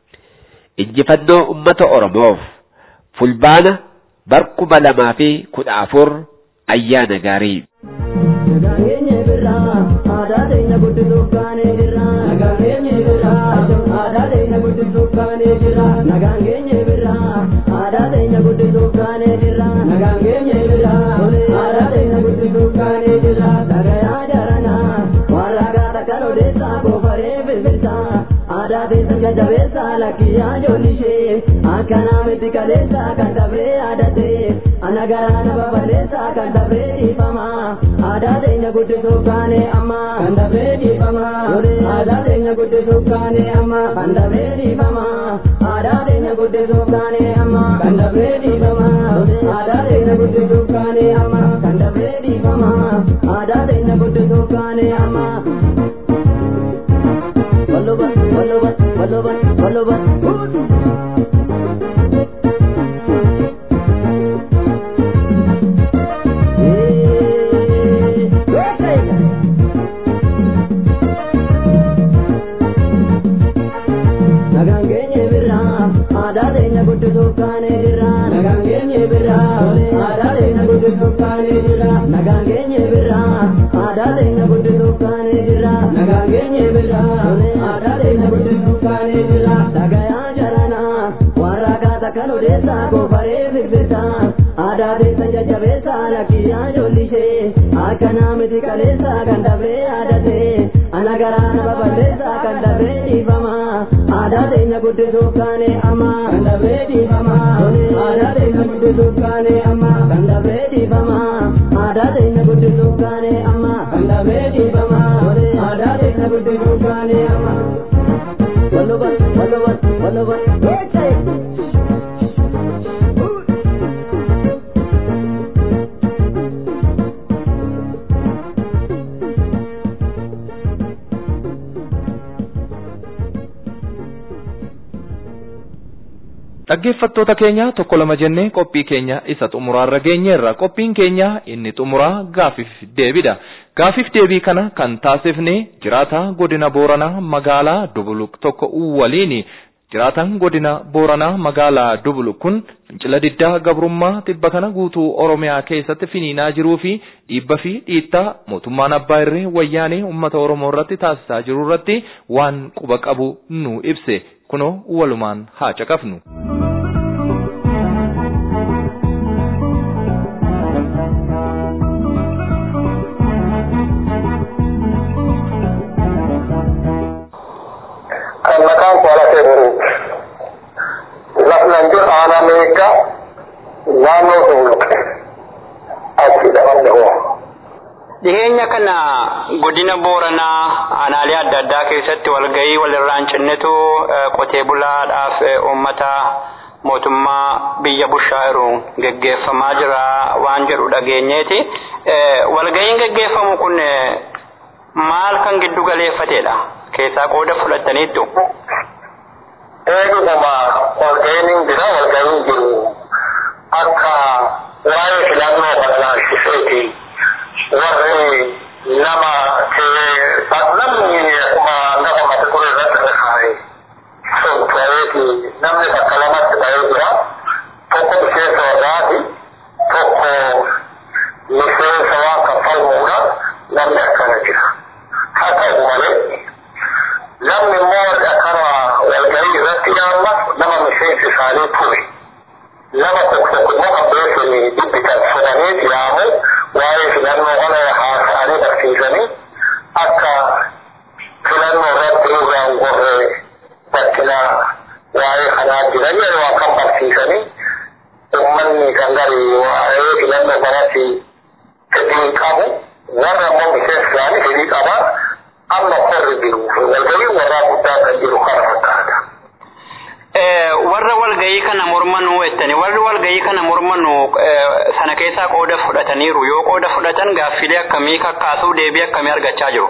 Injifannoo ummata Oromoof fulbaana bara kuma lamaa fi kudha afur ayyaana gaarii. Nageenye birraa aadaa teenya guddisuuf kaanee jirra. Nageenye birraa aadaa teenya guddisuuf kaanee jirra. Nageenye birraa aadaa teenya guddisuuf kaanee jirra. Nageenye birraa aadaa teenya guddisuuf kaanee jirra. Dhagayaa jaranaa warra gaara kan odeessaa koofaree birbirsaa. Aadaa teessa jajjabeessaa lakkiyyaa ijoollishe akkanaa miti kaleessaa kan dabree aadatee. Anagaraa nama baleessaa kan dabree dhiifamaa. Aadaa teenya guddisuuf kaanee amma kan dabree dhiifamaa. Aadaa teenya guddisuuf kaanee amma kan dabree dhiifamaa. Aadaa teenya guddisuuf kaanee amma kan dabree dhiifamaa. Aadaa teenya guddisuuf kaanee amma kan dabree dhiifamaa. Aadaa teenya guddisuuf kaanee amma. Wallubat wallubat wallubat wallubat. aadaa teenya guddisuuf kaanee jirra nagaan keenya birra aadaa teenya guddisuuf kaanee jirra dhagayaa jaranaa warra kaata kan odeessaa goofaree firfirtaa aadaa teessa jajjabeessaa lakkiyyaa ijoollisee akkanaa miti kaleessaa kan dhabee aadatee ana garaa nama balleessaa kan dhabee dhiifamaa aadaa teenya guddisuuf kaanee amma kan dhabee dhiifamaa aadaa teenya guddisuuf kaanee amma kan dhabee dhiifamaa aadaa teenya guddisuuf kaanee amma kan dhabee dhiifamaa aadaa teenya guddisuuf kaanee amma. Walubat, walubat, walubat, Dhaggeeffattoota keenya tokko lama jennee qophii keenya isa xumuraarra geenyeerra. Qophiin keenya inni xumuraa gaafiif deebidha. Gaafiif deebii kana kan taasifne jiraata godina Booranaa magaalaa Dubuluq tokko waliini. Jiraataan godina Booranaa magaalaa Dubuluq kun fincila diddaa gabrummaa tibba kana guutuu Oromiyaa keessatti finiinaa jiruu fi dhiibba fi dhiittaa mootummaan abbaa irree wayyaanee uummata Oromoo irratti taasisaa jiru irratti waan quba qabu nu ibse. Kunoo walumaan haa caqafnu. kan maqaan kuala Teburuuti. Lafnan jiru aanaa meeqa naannoo Dubuluqe. Achi dhaban dhahoo. Dhiheenya kana godina Booranaa aanaalee adda addaa keessatti walgahii walirraan cinnetu qotee bulaadhaaf uummata mootummaa biyya bushaa'iruun geggeeffamaa jira waan jedhu dhageenyeeti. Walgahiin geggeeffamu kun maal kan giddu galeeffatedha? Keessaa qooda fudhataniittu. Eeguma walgahiin jira walgahiin jiru akka waa'ee filannoo kana laalchiseeti. warri nama namni akkuma lafa mata ture irratti dhagaa'e sun ta'eeti namni bakka lamatti ta'ee jira tokko miseensa warraati tokko miseensa waan kaffalmuudha namni akkana jira haa ta'u malee namni immoo akkana walgahii irratti yaalla nama miseensi isaanii ture nama tokko tokko immoo kan beekani dubbitan fudhanii yaamu waa'ee filannoo kana haasa'anii barsiisanii akka filannoo irratti irraan gorre bakkina waa'ee kanaa jiran yeroo akkam barsiisanii ummanni kan gari waa'ee filannoo kanatti fedhii qabu warra immoo miseensi isaanii fedhii qaba amma korri jiru walgahii warraa guddaa kan jiru kana fakkaata. warra walgahii kana mormanuu jettani warri walgahii kana mormanu sana keessaa qooda fudhataniiru yoo qooda fudhatan gaaffilee akkamii kakkaasuu deebii akkamii argachaa jiru.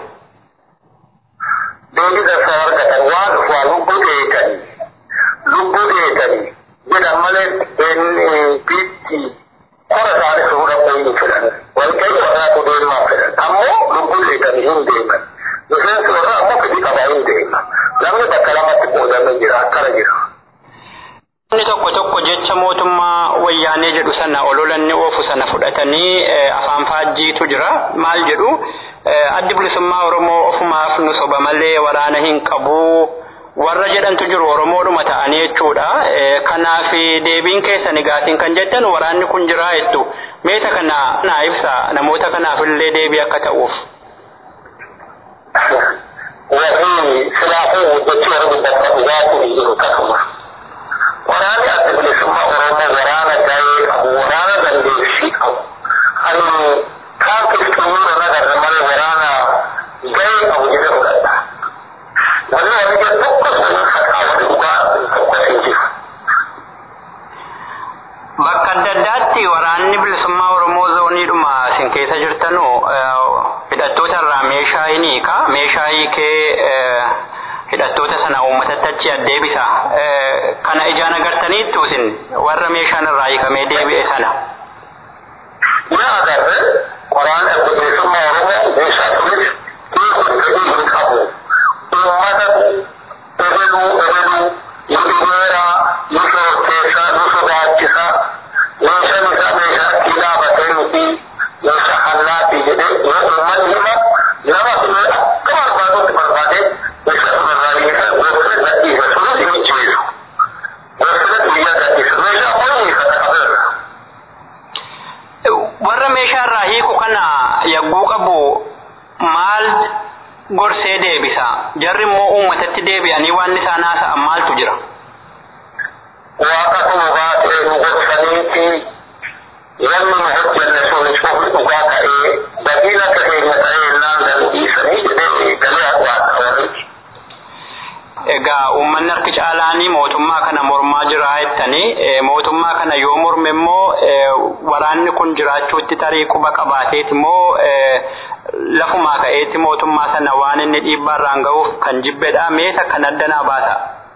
Deebii dansaa argatan waan waa lubbuu dheetanii lubbuu dheetanii jedhan malee biitti kora isaanii fuudhuu hin fedhan walgahii warraatu deemaa fedhan ammoo lubbuu dheetanii hin deeman miseensi warraa ammoo fedhii qabaa hin deema namni bakka lamatti qoodamee jira akkana jira. Inni tokko tokko jecha mootummaa wayyaanee jedhu sana ololanni oofu sana fudhatanii afaan faajjiitu jira. Maal jedhu addi bilisummaa Oromoo ofumaaf nu soba malee waraana hin qabu. Warra jedhantu jiru Oromoodhuma ta'anii jechuudha. Kanaaf deebiin keessan egaatiin kan jettan waraanni kun jira jettu. Meeta kana naa ibsa namoota kanaaf illee deebii akka ta'uuf. Warri silaafuu hojjechuu warra dubbata dhugaatii hin jiru akkasuma. waraana adda bilisummaa oromoo waraana gahee qabu waraana dandeettii qabu ani kaantis xumura nagarra malee waraana gahee qabu jedhe fudhadha wanni wani jedhu tokko sun fakkaa wani dhugaa tokko hin jiru. Bakka adda addaatti waraanni bilisummaa Oromoo zooniidhuma isin keessa jirtanu hidhattoota irraa meeshaa hin hiika meeshaa hiikee hidhattoota sana uummatatti achi addeebisa. Kana ijaan agartaniittu isin warra meeshaan irraa hiikamee deebi'e sana. Yaa agarre waraana adda bilisummaa Oromoo meeshaa turis hiikuu fedhii hin qabu. Uummata ebaluu ebaluu nu dhibeera nu shorteessa nu sodaachisa meeshaan isaa meeshaa itti dhaabatee nuti meeshaa hannaati jedhee yoo uummanni hima yagguu qabu maal gorsee deebisa jarri immoo uummatatti deebi'anii waan isaan haasa'an maaltu jira. Waaqa kun baatee nu gorsaniiti namni nu hojjenne sun cufi dhugaa ta'ee badii akka keenya ta'ee naan dandhiisanii jedhee galee waaqa warrichi. Egaa uummanni harki caalaanii mootummaa kana mormaa jira jettanii mootummaa kana yoo morme immoo waraanni kun jiraachuutti tarii quba qabaateeti immoo lafumaa ka'eetti mootummaa sana waan inni dhiibbaa irraan ga'uuf kan jibbedha meeta kan addanaa baata.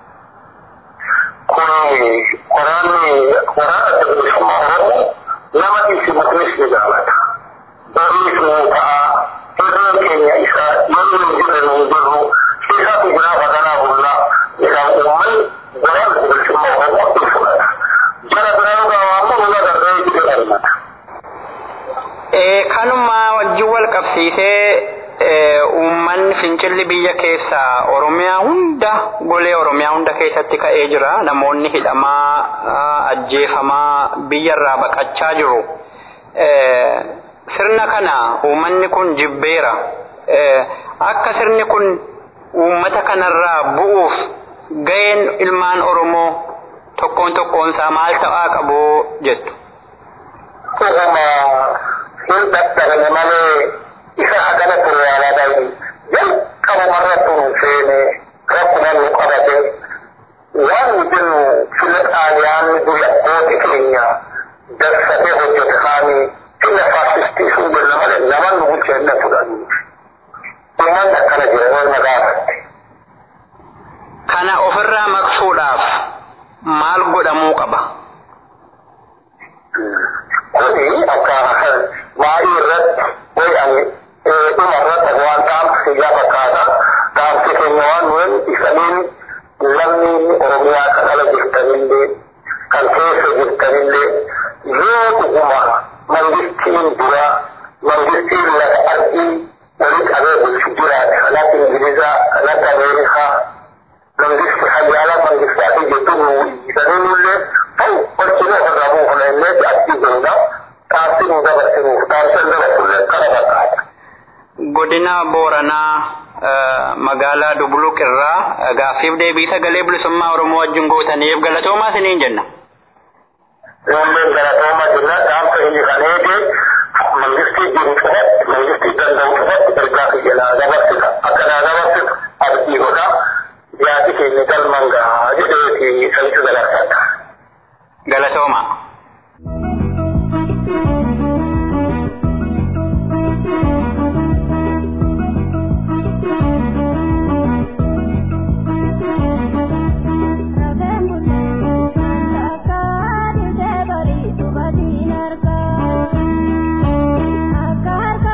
Kun waraanni waraana bilisummaa Oromoo nama isimatunis ni jaalata. Bariis nuu ta'a. Hirreen keenya isa yommuu nu jirre nuu jirru isaatu jiraaf haganaa bullaa jedhaan uummanni waraana bilisummaa Oromoo ni fudhata. Jara biraan gaawwammoo nuna gargaaru jedhee argata. Kanuma wajjin wal qabsiisee uummanni fincilli biyya keessa Oromiyaa hunda golee Oromiyaa hunda keessatti ka'ee jira. Namoonni hidhamaa ajjeefamaa biyyarraa baqachaa jiru. Sirna kana uummanni kun jibbeera. Akka sirni kun uummata kanarraa bu'uuf ga'een ilmaan Oromoo tokkoon tokkoonsaa maal ta'aa qabu jettu. hin dadhabne malee isa hagana ture yaalaadhaan jalqabumarra tun seene rakkuma nu qabate waan nu jennu fila xaaliyaan dura goote keenya darsatee hojjete kaanii fila faasistii sun jenna malee nama nu bulcheenna fudhannu uummanni akkana jira yoo na gaafatte. Kana ofirraa maqsuudhaaf maal godhamuu qaba? kuni akka maayii irratti way ani dhuma irratti waan dhaamsi yaa fakkaata dhaamsi keenya waan nuyin isaniin namni oromiyaa kan ala jirtanillee kan keessa jirtanillee yoo dhuguma mangistiin dura mangistiin lafa ardii wali qabee bulchu jiraate kan akka ingilizaa kan akka ameerikaa mangisti hayyaala mangistaatii jettu nu isanillee kan wajjin ofirraa buufna illee achii jirudha. Taasii nu dabarsinuuf taasisa dabarsuullee kana fakkaata. Godina Booranaa magaalaa Dubuluq irraa gaaffiif deebii sagalee bilisummaa Oromoo wajjin gootaniif galatoomaa isiniin jenna. Yoomleen galatoomaa jenna dhaamsa inni kan eege mangistii jiru cufatti mangistii danda'u cufatti ergaa kiyyanaa dabarsita akka naa dabarsitu abdii godha yaadi keenya galman gahaa jedheeti sanitti dabarsata. Galatooma. Akka harka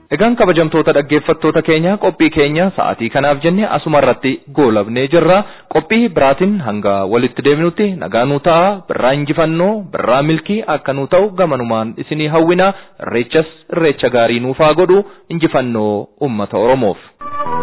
Egaan kabajamtoota dhaggeeffattoota keenya qophii keenya sa'aatii kanaaf jenne asuma irratti goolabnee jirra. Qophii biraatiin hanga walitti deebinutti nagaa nuu ta'a. Birraa injifannoo, birraa milkii akka nuu ta'u gamanumaan isinii hawwina. Irreechas irreecha gaarii nuuf haa godhu. Injifannoo uummata Oromoof.